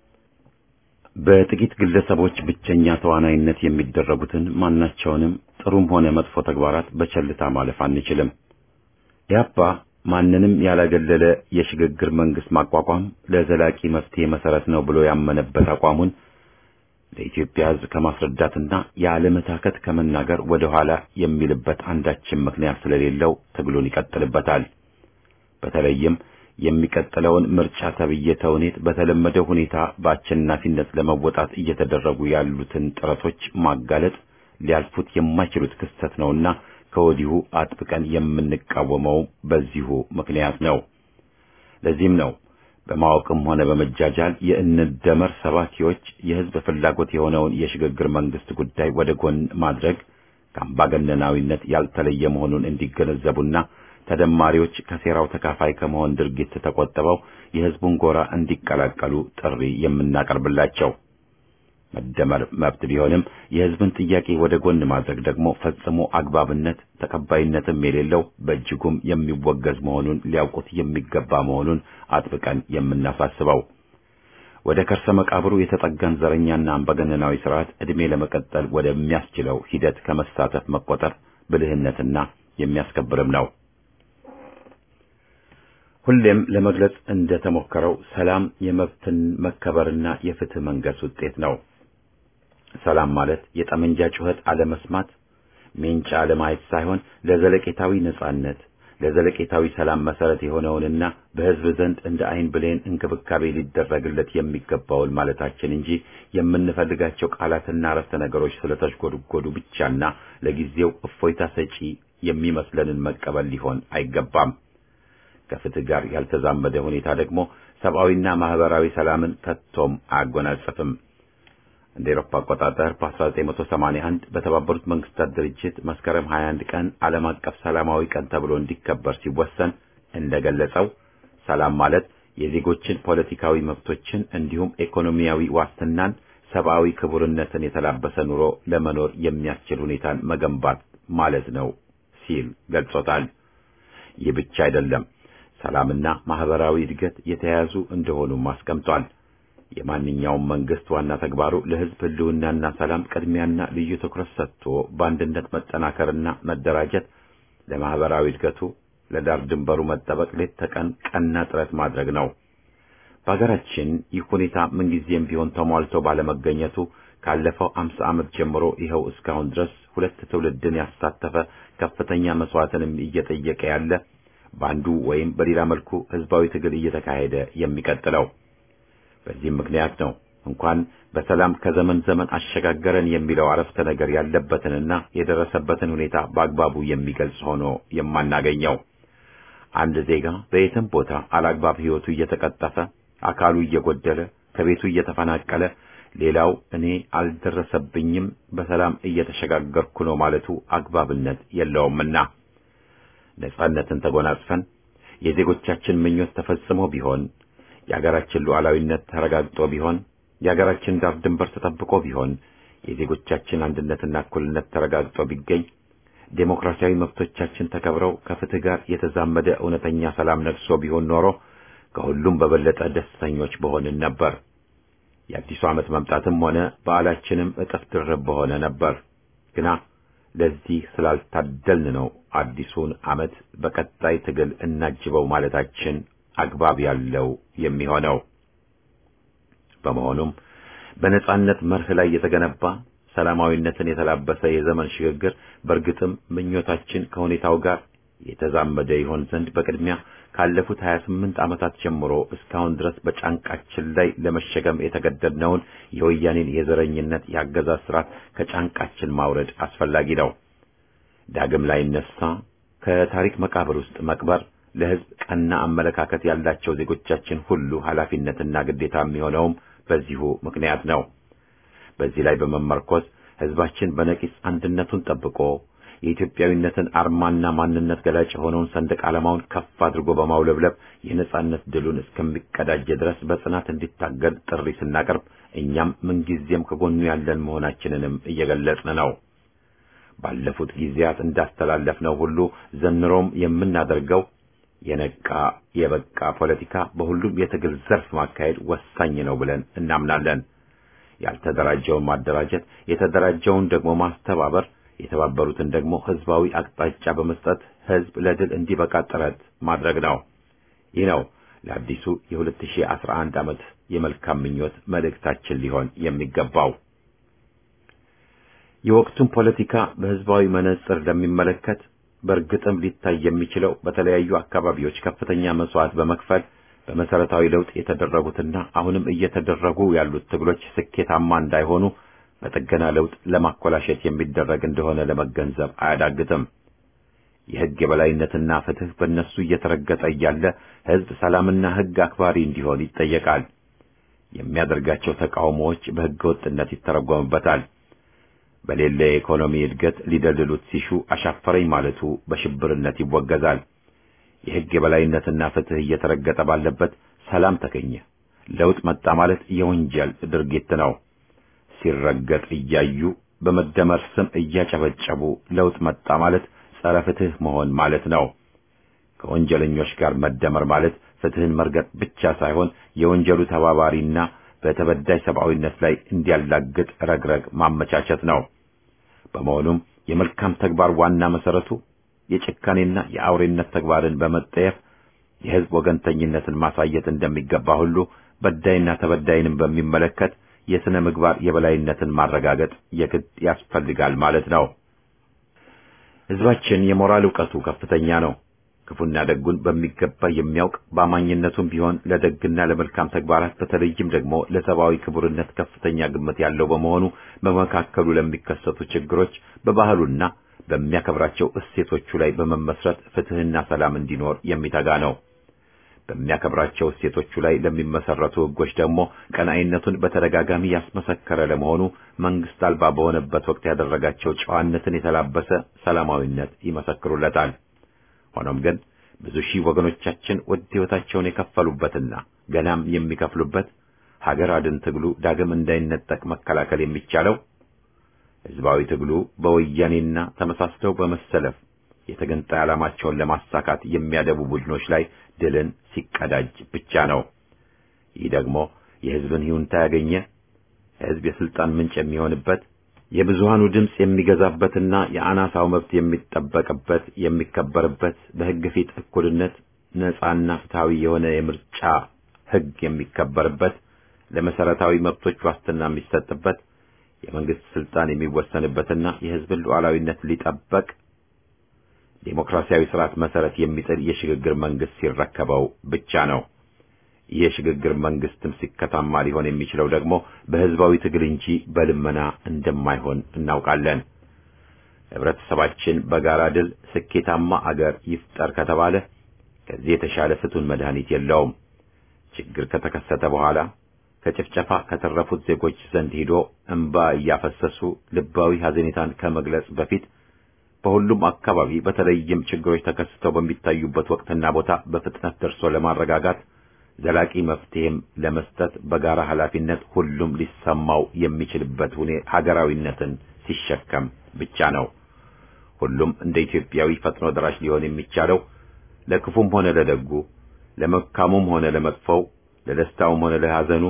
በጥቂት ግለሰቦች ብቸኛ ተዋናይነት የሚደረጉትን ማናቸውንም ጥሩም ሆነ መጥፎ ተግባራት በቸልታ ማለፍ አንችልም። ኢህአፓ ማንንም ያላገለለ የሽግግር መንግስት ማቋቋም ለዘላቂ መፍትሄ መሰረት ነው ብሎ ያመነበት አቋሙን ለኢትዮጵያ ሕዝብ ከማስረዳትና ያለመታከት ከመናገር ወደ ኋላ የሚልበት አንዳችን ምክንያት ስለሌለው ትግሉን ይቀጥልበታል። በተለይም የሚቀጥለውን ምርጫ ተብዬ ተውኔት በተለመደው ሁኔታ በአሸናፊነት ለመወጣት እየተደረጉ ያሉትን ጥረቶች ማጋለጥ ሊያልፉት የማይችሉት ክስተት ነውና ከወዲሁ አጥብቀን የምንቃወመው በዚሁ ምክንያት ነው። ለዚህም ነው በማወቅም ሆነ በመጃጃል የእንደመር ሰባኪዎች የህዝብ ፍላጎት የሆነውን የሽግግር መንግስት ጉዳይ ወደ ጎን ማድረግ ከአምባገነናዊነት ያልተለየ መሆኑን እንዲገነዘቡና ተደማሪዎች ከሴራው ተካፋይ ከመሆን ድርጊት ተቆጥበው የህዝቡን ጎራ እንዲቀላቀሉ ጥሪ የምናቀርብላቸው። መደመር መብት ቢሆንም የህዝብን ጥያቄ ወደ ጎን ማድረግ ደግሞ ፈጽሞ አግባብነት ተቀባይነትም የሌለው በእጅጉም የሚወገዝ መሆኑን ሊያውቁት የሚገባ መሆኑን አጥብቀን የምናሳስበው ወደ ከርሰ መቃብሩ የተጠጋን ዘረኛና አምባገነናዊ ስርዓት ዕድሜ ለመቀጠል ወደሚያስችለው ሂደት ከመሳተፍ መቆጠር ብልህነትና የሚያስከብርም ነው። ሁሌም ለመግለጽ እንደተሞከረው ሰላም የመብትን መከበርና የፍትህ መንገስ ውጤት ነው። ሰላም ማለት የጠመንጃ ጩኸት አለመስማት፣ ሜንጫ አለማየት ሳይሆን ለዘለቄታዊ ነጻነት፣ ለዘለቄታዊ ሰላም መሰረት የሆነውንና በህዝብ ዘንድ እንደ አይን ብሌን እንክብካቤ ሊደረግለት የሚገባውን ማለታችን እንጂ የምንፈልጋቸው ቃላትና አረፍተ ነገሮች ስለተሽጎድጎዱ ብቻና ለጊዜው እፎይታ ሰጪ የሚመስለንን መቀበል ሊሆን አይገባም። ከፍትህ ጋር ያልተዛመደ ሁኔታ ደግሞ ሰብአዊና ማህበራዊ ሰላምን ከቶም አያጎናጽፍም። እንደ ኤሮፓ አቆጣጠር በ1981 በተባበሩት መንግስታት ድርጅት መስከረም 21 ቀን ዓለም አቀፍ ሰላማዊ ቀን ተብሎ እንዲከበር ሲወሰን እንደገለጸው ሰላም ማለት የዜጎችን ፖለቲካዊ መብቶችን እንዲሁም ኢኮኖሚያዊ ዋስትናን፣ ሰብአዊ ክቡርነትን የተላበሰ ኑሮ ለመኖር የሚያስችል ሁኔታን መገንባት ማለት ነው ሲል ገልጾታል። ይህ ብቻ አይደለም። ሰላምና ማህበራዊ እድገት የተያያዙ እንደሆኑም አስቀምጧል። የማንኛውም መንግስት ዋና ተግባሩ ለህዝብ ህልውናና ሰላም ቅድሚያና ልዩ ትኩረት ሰጥቶ በአንድነት መጠናከርና መደራጀት፣ ለማህበራዊ እድገቱ ለዳር ድንበሩ መጠበቅ ሌት ተቀን ቀና ጥረት ማድረግ ነው። በሀገራችን ይህ ሁኔታ ምንጊዜም ቢሆን ተሟልቶ ባለመገኘቱ ካለፈው አምሳ ዓመት ጀምሮ ይኸው እስካሁን ድረስ ሁለት ትውልድን ያሳተፈ ከፍተኛ መስዋዕትንም እየጠየቀ ያለ በአንዱ ወይም በሌላ መልኩ ህዝባዊ ትግል እየተካሄደ የሚቀጥለው። በዚህም ምክንያት ነው እንኳን በሰላም ከዘመን ዘመን አሸጋገረን የሚለው አረፍተ ነገር ያለበትንና የደረሰበትን ሁኔታ በአግባቡ የሚገልጽ ሆኖ የማናገኘው። አንድ ዜጋ በየትም ቦታ አላግባብ ህይወቱ እየተቀጠፈ፣ አካሉ እየጎደለ፣ ከቤቱ እየተፈናቀለ፣ ሌላው እኔ አልደረሰብኝም በሰላም እየተሸጋገርኩ ነው ማለቱ አግባብነት የለውምና ነጻነትን ተጎናጽፈን የዜጎቻችን ምኞት ተፈጽሞ ቢሆን የሀገራችን ሉዓላዊነት ተረጋግጦ ቢሆን የሀገራችን ዳር ድንበር ተጠብቆ ቢሆን የዜጎቻችን አንድነትና እኩልነት ተረጋግጦ ቢገኝ ዴሞክራሲያዊ መብቶቻችን ተከብረው ከፍትህ ጋር የተዛመደ እውነተኛ ሰላም ነግሶ ቢሆን ኖሮ ከሁሉም በበለጠ ደስተኞች በሆንን ነበር። የአዲሱ ዓመት መምጣትም ሆነ በዓላችንም እጥፍ ድርብ በሆነ ነበር። ግና ለዚህ ስላልታደልን ነው አዲሱን ዓመት በቀጣይ ትግል እናጅበው ማለታችን አግባብ ያለው የሚሆነው። በመሆኑም በነጻነት መርህ ላይ የተገነባ ሰላማዊነትን የተላበሰ የዘመን ሽግግር በእርግጥም ምኞታችን ከሁኔታው ጋር የተዛመደ ይሆን ዘንድ በቅድሚያ ካለፉት 28 ዓመታት ጀምሮ እስካሁን ድረስ በጫንቃችን ላይ ለመሸከም የተገደድነውን የወያኔን የዘረኝነት የአገዛዝ ስርዓት ከጫንቃችን ማውረድ አስፈላጊ ነው። ዳግም ላይ ነሳ ከታሪክ መቃብር ውስጥ መቅበር ለሕዝብ ቀና አመለካከት ያላቸው ዜጎቻችን ሁሉ ኃላፊነትና ግዴታ የሚሆነውም በዚሁ ምክንያት ነው። በዚህ ላይ በመመርኮዝ ሕዝባችን በነቂስ አንድነቱን ጠብቆ የኢትዮጵያዊነትን አርማና ማንነት ገላጭ የሆነውን ሰንደቅ ዓላማውን ከፍ አድርጎ በማውለብለብ የነጻነት ድሉን እስከሚቀዳጀ ድረስ በጽናት እንዲታገል ጥሪ ስናቀርብ እኛም ምንጊዜም ከጎኑ ያለን መሆናችንንም እየገለጽን ነው። ባለፉት ጊዜያት እንዳስተላለፍነው ሁሉ ዘንሮም የምናደርገው የነቃ የበቃ ፖለቲካ በሁሉም የትግል ዘርፍ ማካሄድ ወሳኝ ነው ብለን እናምናለን። ያልተደራጀውን ማደራጀት፣ የተደራጀውን ደግሞ ማስተባበር፣ የተባበሩትን ደግሞ ህዝባዊ አቅጣጫ በመስጠት ህዝብ ለድል እንዲበቃ ጥረት ማድረግ ነው። ይህ ነው ለአዲሱ የ2011 ዓመት የመልካም ምኞት መልእክታችን ሊሆን የሚገባው። የወቅቱን ፖለቲካ በህዝባዊ መነጽር ለሚመለከት በእርግጥም ሊታይ የሚችለው በተለያዩ አካባቢዎች ከፍተኛ መስዋዕት በመክፈል በመሰረታዊ ለውጥ የተደረጉትና አሁንም እየተደረጉ ያሉት ትግሎች ስኬታማ እንዳይሆኑ በጥገና ለውጥ ለማኮላሸት የሚደረግ እንደሆነ ለመገንዘብ አያዳግትም። የህግ የበላይነትና ፍትህ በእነሱ እየተረገጠ እያለ ህዝብ ሰላምና ህግ አክባሪ እንዲሆን ይጠየቃል። የሚያደርጋቸው ተቃውሞዎች በህገ ወጥነት ይተረጎምበታል። በሌለ የኢኮኖሚ እድገት ሊደልሉት ሲሹ አሻፈረኝ ማለቱ በሽብርነት ይወገዛል። የህግ የበላይነትና ፍትህ እየተረገጠ ባለበት ሰላም ተገኘ፣ ለውጥ መጣ ማለት የወንጀል ድርጊት ነው። ሲረገጥ እያዩ በመደመር ስም እያጨበጨቡ ለውጥ መጣ ማለት ጸረ ፍትህ መሆን ማለት ነው። ከወንጀለኞች ጋር መደመር ማለት ፍትህን መርገጥ ብቻ ሳይሆን የወንጀሉ ተባባሪና በተበዳይ ሰብአዊነት ላይ እንዲያላግጥ ረግረግ ማመቻቸት ነው። በመሆኑም የመልካም ተግባር ዋና መሰረቱ የጭካኔና የአውሬነት ተግባርን በመጠየፍ የህዝብ ወገንተኝነትን ማሳየት እንደሚገባ ሁሉ በዳይና ተበዳይንም በሚመለከት የሥነ ምግባር የበላይነትን ማረጋገጥ የግድ ያስፈልጋል ማለት ነው። ህዝባችን የሞራል ዕውቀቱ ከፍተኛ ነው። ክፉና ደጉን በሚገባ የሚያውቅ በአማኝነቱም ቢሆን ለደግና ለመልካም ተግባራት በተለይም ደግሞ ለሰብአዊ ክቡርነት ከፍተኛ ግምት ያለው በመሆኑ በመካከሉ ለሚከሰቱ ችግሮች በባህሉና በሚያከብራቸው እሴቶቹ ላይ በመመስረት ፍትህና ሰላም እንዲኖር የሚተጋ ነው። በሚያከብራቸው እሴቶቹ ላይ ለሚመሰረቱ ህጎች ደግሞ ቀናኢነቱን በተደጋጋሚ ያስመሰከረ ለመሆኑ መንግስት አልባ በሆነበት ወቅት ያደረጋቸው ጨዋነትን የተላበሰ ሰላማዊነት ይመሰክሩለታል። ሆኖም ግን ብዙ ሺህ ወገኖቻችን ውድ ሕይወታቸውን የከፈሉበትና ገናም የሚከፍሉበት ሀገር አድን ትግሉ ዳግም እንዳይነጠቅ መከላከል የሚቻለው ህዝባዊ ትግሉ በወያኔና ተመሳስለው በመሰለፍ የተገንጣይ ዓላማቸውን ለማሳካት የሚያደቡ ቡድኖች ላይ ድልን ሲቀዳጅ ብቻ ነው። ይህ ደግሞ የህዝብን ይሁንታ ያገኘ ህዝብ የስልጣን ምንጭ የሚሆንበት የብዙሃኑ ድምፅ የሚገዛበትና የአናሳው መብት የሚጠበቅበት የሚከበርበት በህግ ፊት እኩልነት ነጻና ፍትሃዊ የሆነ የምርጫ ህግ የሚከበርበት ለመሰረታዊ መብቶች ዋስትና የሚሰጥበት የመንግስት ስልጣን የሚወሰንበትና የህዝብን ሉዓላዊነት ሊጠበቅ ዴሞክራሲያዊ ስርዓት መሰረት የሚጥል የሽግግር መንግስት ሲረከበው ብቻ ነው። ይህ የሽግግር መንግስትም ሲከታማ ሊሆን የሚችለው ደግሞ በህዝባዊ ትግል እንጂ በልመና እንደማይሆን እናውቃለን። ህብረተሰባችን በጋራ ድል ስኬታማ አገር ይፍጠር ከተባለ ከዚህ የተሻለ ፍቱን መድኃኒት የለውም። ችግር ከተከሰተ በኋላ ከጭፍጨፋ ከተረፉት ዜጎች ዘንድ ሂዶ እንባ እያፈሰሱ ልባዊ ሐዘኔታን ከመግለጽ በፊት በሁሉም አካባቢ በተለይም ችግሮች ተከስተው በሚታዩበት ወቅትና ቦታ በፍጥነት ደርሶ ለማረጋጋት ዘላቂ መፍትሄም ለመስጠት በጋራ ኃላፊነት ሁሉም ሊሰማው የሚችልበት ሁኔ ሀገራዊነትን ሲሸከም ብቻ ነው። ሁሉም እንደ ኢትዮጵያዊ ፈጥኖ ደራሽ ሊሆን የሚቻለው ለክፉም ሆነ ለደጉ፣ ለመልካሙም ሆነ ለመጥፎው፣ ለደስታውም ሆነ ለሐዘኑ፣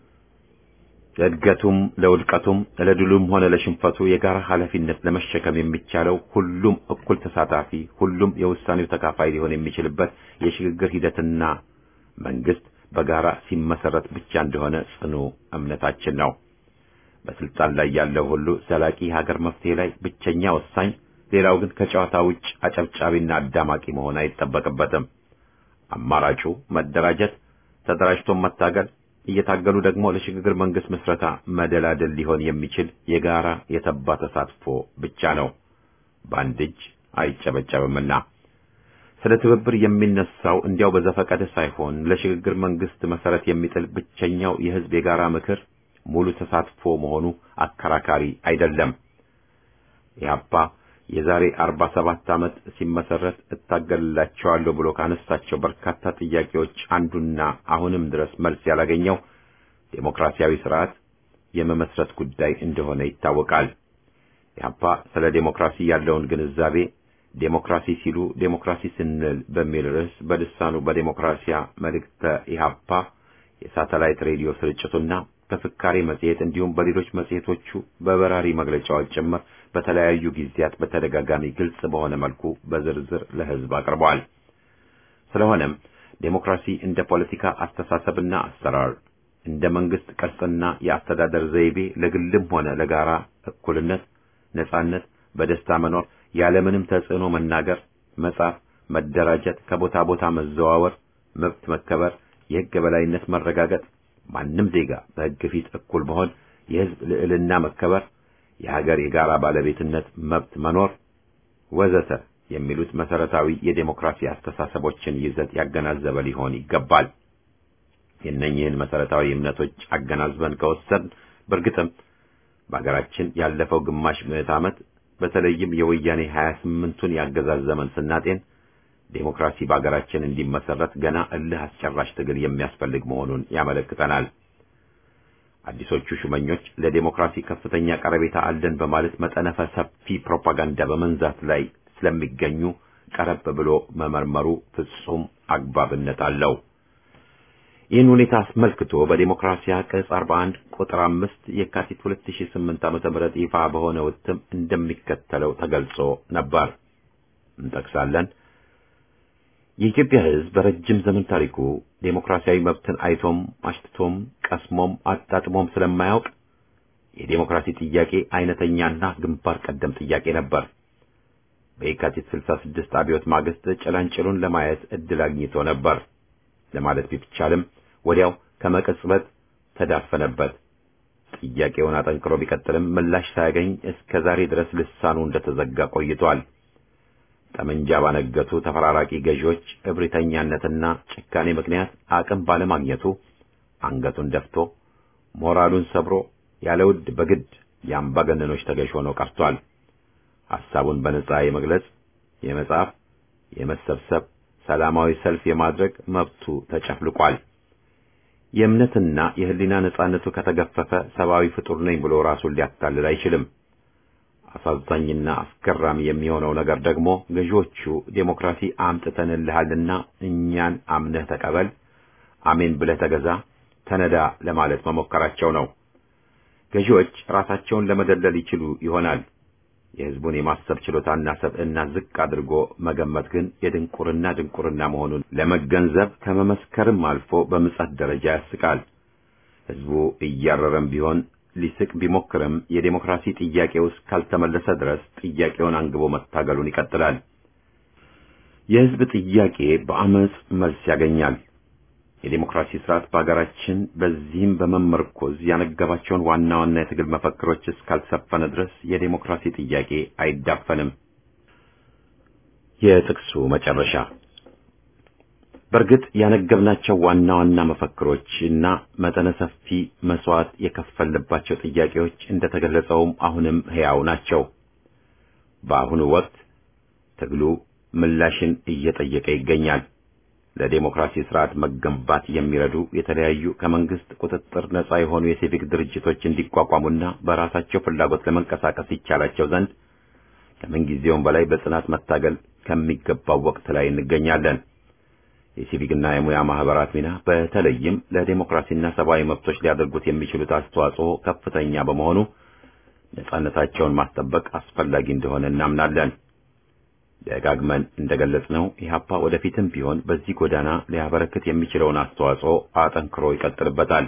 ለእድገቱም ለውድቀቱም፣ ለድሉም ሆነ ለሽንፈቱ የጋራ ኃላፊነት ለመሸከም የሚቻለው ሁሉም እኩል ተሳታፊ፣ ሁሉም የውሳኔው ተካፋይ ሊሆን የሚችልበት የሽግግር ሂደትና መንግስት በጋራ ሲመሰረት ብቻ እንደሆነ ጽኑ እምነታችን ነው። በስልጣን ላይ ያለው ሁሉ ዘላቂ ሀገር መፍትሄ ላይ ብቸኛ ወሳኝ፣ ሌላው ግን ከጨዋታ ውጭ አጨብጫቢና አዳማቂ መሆን አይጠበቅበትም። አማራጩ መደራጀት፣ ተደራጅቶ መታገል፣ እየታገሉ ደግሞ ለሽግግር መንግስት ምስረታ መደላደል ሊሆን የሚችል የጋራ የተባ ተሳትፎ ብቻ ነው። በአንድ እጅ አይጨበጨብምና ስለ ትብብር የሚነሳው እንዲያው በዘፈቀደ ሳይሆን ለሽግግር መንግስት መሰረት የሚጥል ብቸኛው የህዝብ የጋራ ምክር ሙሉ ተሳትፎ መሆኑ አከራካሪ አይደለም። ኢህአፓ የዛሬ አርባ ሰባት ዓመት ሲመሰረት እታገልላቸዋለሁ ብሎ ካነሳቸው በርካታ ጥያቄዎች አንዱና አሁንም ድረስ መልስ ያላገኘው ዴሞክራሲያዊ ስርዓት የመመስረት ጉዳይ እንደሆነ ይታወቃል። ኢህአፓ ስለ ዴሞክራሲ ያለውን ግንዛቤ ዴሞክራሲ ሲሉ ዴሞክራሲ ስንል በሚል ርዕስ በልሳኑ በዴሞክራሲያ መልእክተ ኢህአፓ የሳተላይት ሬዲዮ ስርጭቱና በፍካሬ መጽሔት እንዲሁም በሌሎች መጽሔቶቹ በበራሪ መግለጫዎች ጭምር በተለያዩ ጊዜያት በተደጋጋሚ ግልጽ በሆነ መልኩ በዝርዝር ለህዝብ አቅርበዋል። ስለሆነም ዴሞክራሲ እንደ ፖለቲካ አስተሳሰብና አሰራር እንደ መንግስት ቅርጽና የአስተዳደር ዘይቤ ለግልም ሆነ ለጋራ እኩልነት፣ ነጻነት፣ በደስታ መኖር፣ ያለምንም ተጽዕኖ መናገር፣ መጻፍ፣ መደራጀት፣ ከቦታ ቦታ መዘዋወር፣ መብት መከበር፣ የህግ የበላይነት መረጋገጥ፣ ማንም ዜጋ በህግ ፊት እኩል መሆን፣ የህዝብ ልዕልና መከበር፣ የሀገር የጋራ ባለቤትነት መብት መኖር ወዘተ የሚሉት መሰረታዊ የዴሞክራሲ አስተሳሰቦችን ይዘት ያገናዘበ ሊሆን ይገባል። የእነኝህን መሰረታዊ እምነቶች አገናዝበን ከወሰድን በእርግጥም በሀገራችን ያለፈው ግማሽ ምዕት ዓመት በተለይም የወያኔ 28ቱን ያገዛዝ ዘመን ስናጤን ዴሞክራሲ በሀገራችን እንዲመሰረት ገና እልህ አስጨራሽ ትግል የሚያስፈልግ መሆኑን ያመለክተናል። አዲሶቹ ሹመኞች ለዴሞክራሲ ከፍተኛ ቀረቤታ አለን በማለት መጠነ ሰፊ ፕሮፓጋንዳ በመንዛት ላይ ስለሚገኙ ቀረብ ብሎ መመርመሩ ፍጹም አግባብነት አለው። ይህን ሁኔታ አስመልክቶ በዴሞክራሲያ ቅጽ 41 ቁጥር 5 የካቲት 2008 ዓ.ም ይፋ በሆነ እትም እንደሚከተለው ተገልጾ ነበር። እንጠቅሳለን። የኢትዮጵያ ሕዝብ በረጅም ዘመን ታሪኩ ዴሞክራሲያዊ መብትን አይቶም አሽትቶም ቀስሞም አጣጥሞም ስለማያውቅ የዴሞክራሲ ጥያቄ አይነተኛና ግንባር ቀደም ጥያቄ ነበር። በየካቲት 66 አብዮት ማግስት ጭላንጭሉን ለማየት እድል አግኝቶ ነበር ለማለት ቢቻልም ወዲያው ከመቀጽበት ተዳፈነበት። ጥያቄውን አጠንክሮ ቢቀጥልም ምላሽ ሳያገኝ እስከ ዛሬ ድረስ ልሳኑ እንደተዘጋ ቆይቷል። ጠመንጃ ባነገቱ ተፈራራቂ ገዢዎች እብሪተኛነትና ጭካኔ ምክንያት አቅም ባለማግኘቱ አንገቱን ደፍቶ ሞራሉን ሰብሮ ያለ ውድ በግድ የአምባገነኖች ተገዥ ሆኖ ቀርቷል። ሐሳቡን በነጻ የመግለጽ፣ የመጻፍ፣ የመሰብሰብ፣ ሰላማዊ ሰልፍ የማድረግ መብቱ ተጨፍልቋል። የእምነትና የሕሊና ነጻነቱ ከተገፈፈ ሰብአዊ ፍጡር ነኝ ብሎ ራሱን ሊያታልል አይችልም። አሳዛኝና አስገራሚ የሚሆነው ነገር ደግሞ ገዢዎቹ ዴሞክራሲ አምጥተንልሃልና እኛን አምነህ ተቀበል፣ አሜን ብለህ ተገዛ፣ ተነዳ ለማለት መሞከራቸው ነው። ገዢዎች ራሳቸውን ለመደለል ይችሉ ይሆናል። የሕዝቡን የማሰብ ችሎታና ሰብዕና ዝቅ አድርጎ መገመት ግን የድንቁርና ድንቁርና መሆኑን ለመገንዘብ ከመመስከርም አልፎ በምጸት ደረጃ ያስቃል። ሕዝቡ እያረረም ቢሆን ሊስቅ ቢሞክርም የዴሞክራሲ ጥያቄ ውስጥ ካልተመለሰ ድረስ ጥያቄውን አንግቦ መታገሉን ይቀጥላል። የሕዝብ ጥያቄ በአመጽ መልስ ያገኛል። የዴሞክራሲ ስርዓት በሀገራችን በዚህም በመመርኮዝ ያነገባቸውን ዋና ዋና የትግል መፈክሮች እስካልሰፈነ ድረስ የዴሞክራሲ ጥያቄ አይዳፈንም። የጥቅሱ መጨረሻ በእርግጥ ያነገብናቸው ዋና ዋና መፈክሮች እና መጠነ ሰፊ መስዋዕት የከፈልባቸው ጥያቄዎች እንደተገለጸውም አሁንም ሕያው ናቸው። በአሁኑ ወቅት ትግሉ ምላሽን እየጠየቀ ይገኛል። ለዴሞክራሲ ስርዓት መገንባት የሚረዱ የተለያዩ ከመንግስት ቁጥጥር ነጻ የሆኑ የሲቪክ ድርጅቶች እንዲቋቋሙና በራሳቸው ፍላጎት ለመንቀሳቀስ ይቻላቸው ዘንድ ከምንጊዜውም በላይ በጽናት መታገል ከሚገባው ወቅት ላይ እንገኛለን። የሲቪክና የሙያ ማህበራት ሚና በተለይም ለዴሞክራሲና ሰብአዊ መብቶች ሊያደርጉት የሚችሉት አስተዋጽኦ ከፍተኛ በመሆኑ ነጻነታቸውን ማስጠበቅ አስፈላጊ እንደሆነ እናምናለን። ደጋግመን እንደገለጽነው ኢህአፓ ወደፊትም ቢሆን በዚህ ጎዳና ሊያበረክት የሚችለውን አስተዋጽኦ አጠንክሮ ይቀጥልበታል።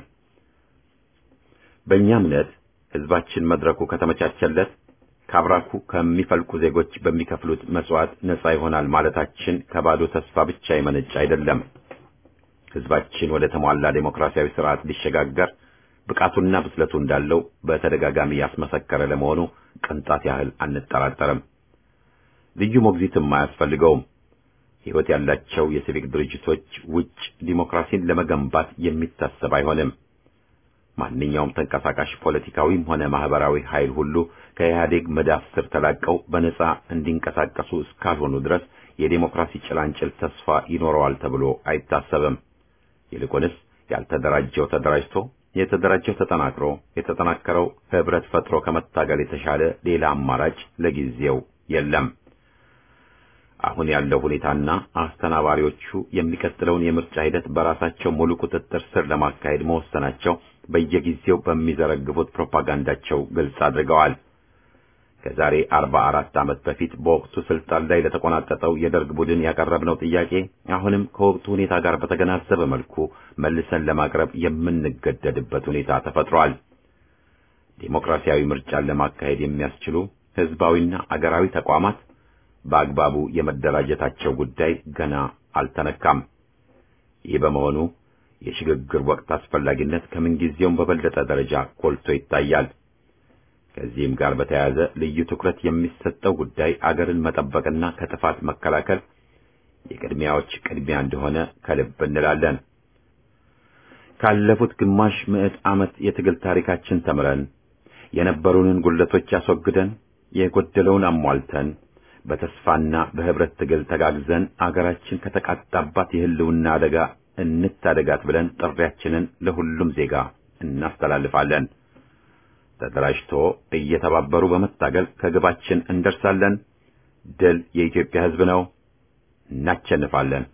በእኛ እምነት ህዝባችን መድረኩ ከተመቻቸለት ከአብራኩ ከሚፈልቁ ዜጎች በሚከፍሉት መስዋዕት ነጻ ይሆናል ማለታችን ከባዶ ተስፋ ብቻ የመነጨ አይደለም። ህዝባችን ወደ ተሟላ ዴሞክራሲያዊ ስርዓት ሊሸጋገር ብቃቱና ብስለቱ እንዳለው በተደጋጋሚ ያስመሰከረ ለመሆኑ ቅንጣት ያህል አንጠራጠርም። ልዩ ሞግዚትም አያስፈልገውም። ሕይወት ያላቸው የሲቪክ ድርጅቶች ውጭ ዲሞክራሲን ለመገንባት የሚታሰብ አይሆንም። ማንኛውም ተንቀሳቃሽ ፖለቲካዊም ሆነ ማህበራዊ ኃይል ሁሉ ከኢህአዴግ መዳፍ ስር ተላቀው በነጻ እንዲንቀሳቀሱ እስካልሆኑ ድረስ የዴሞክራሲ ጭላንጭል ተስፋ ይኖረዋል ተብሎ አይታሰብም። ይልቁንስ ያልተደራጀው ተደራጅቶ የተደራጀው ተጠናክሮ የተጠናከረው ህብረት ፈጥሮ ከመታገል የተሻለ ሌላ አማራጭ ለጊዜው የለም። አሁን ያለው ሁኔታና አስተናባሪዎቹ የሚቀጥለውን የምርጫ ሂደት በራሳቸው ሙሉ ቁጥጥር ስር ለማካሄድ መወሰናቸው በየጊዜው በሚዘረግፉት ፕሮፓጋንዳቸው ግልጽ አድርገዋል። ከዛሬ አርባ አራት ዓመት በፊት በወቅቱ ስልጣን ላይ ለተቆናጠጠው የደርግ ቡድን ያቀረብነው ጥያቄ አሁንም ከወቅቱ ሁኔታ ጋር በተገናዘበ መልኩ መልሰን ለማቅረብ የምንገደድበት ሁኔታ ተፈጥሯል። ዴሞክራሲያዊ ምርጫን ለማካሄድ የሚያስችሉ ህዝባዊና አገራዊ ተቋማት በአግባቡ የመደራጀታቸው ጉዳይ ገና አልተነካም። ይህ በመሆኑ የሽግግር ወቅት አስፈላጊነት ከምንጊዜውም በበለጠ ደረጃ ጎልቶ ይታያል። ከዚህም ጋር በተያያዘ ልዩ ትኩረት የሚሰጠው ጉዳይ አገርን መጠበቅና ከጥፋት መከላከል የቅድሚያዎች ቅድሚያ እንደሆነ ከልብ እንላለን። ካለፉት ግማሽ ምዕት ዓመት የትግል ታሪካችን ተምረን የነበሩንን ጉድለቶች አስወግደን የጎደለውን አሟልተን በተስፋና በህብረት ትግል ተጋግዘን አገራችን ከተቃጣባት የህልውና አደጋ እንታደጋት ብለን ጥሪያችንን ለሁሉም ዜጋ እናስተላልፋለን። ተደራጅቶ እየተባበሩ በመታገል ከግባችን እንደርሳለን። ድል የኢትዮጵያ ሕዝብ ነው። እናቸንፋለን።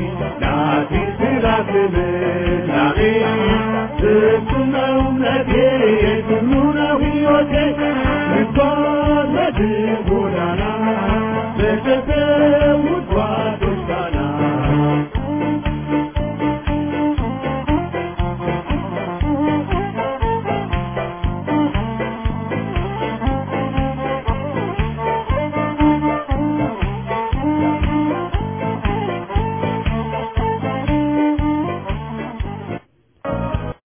Thank you.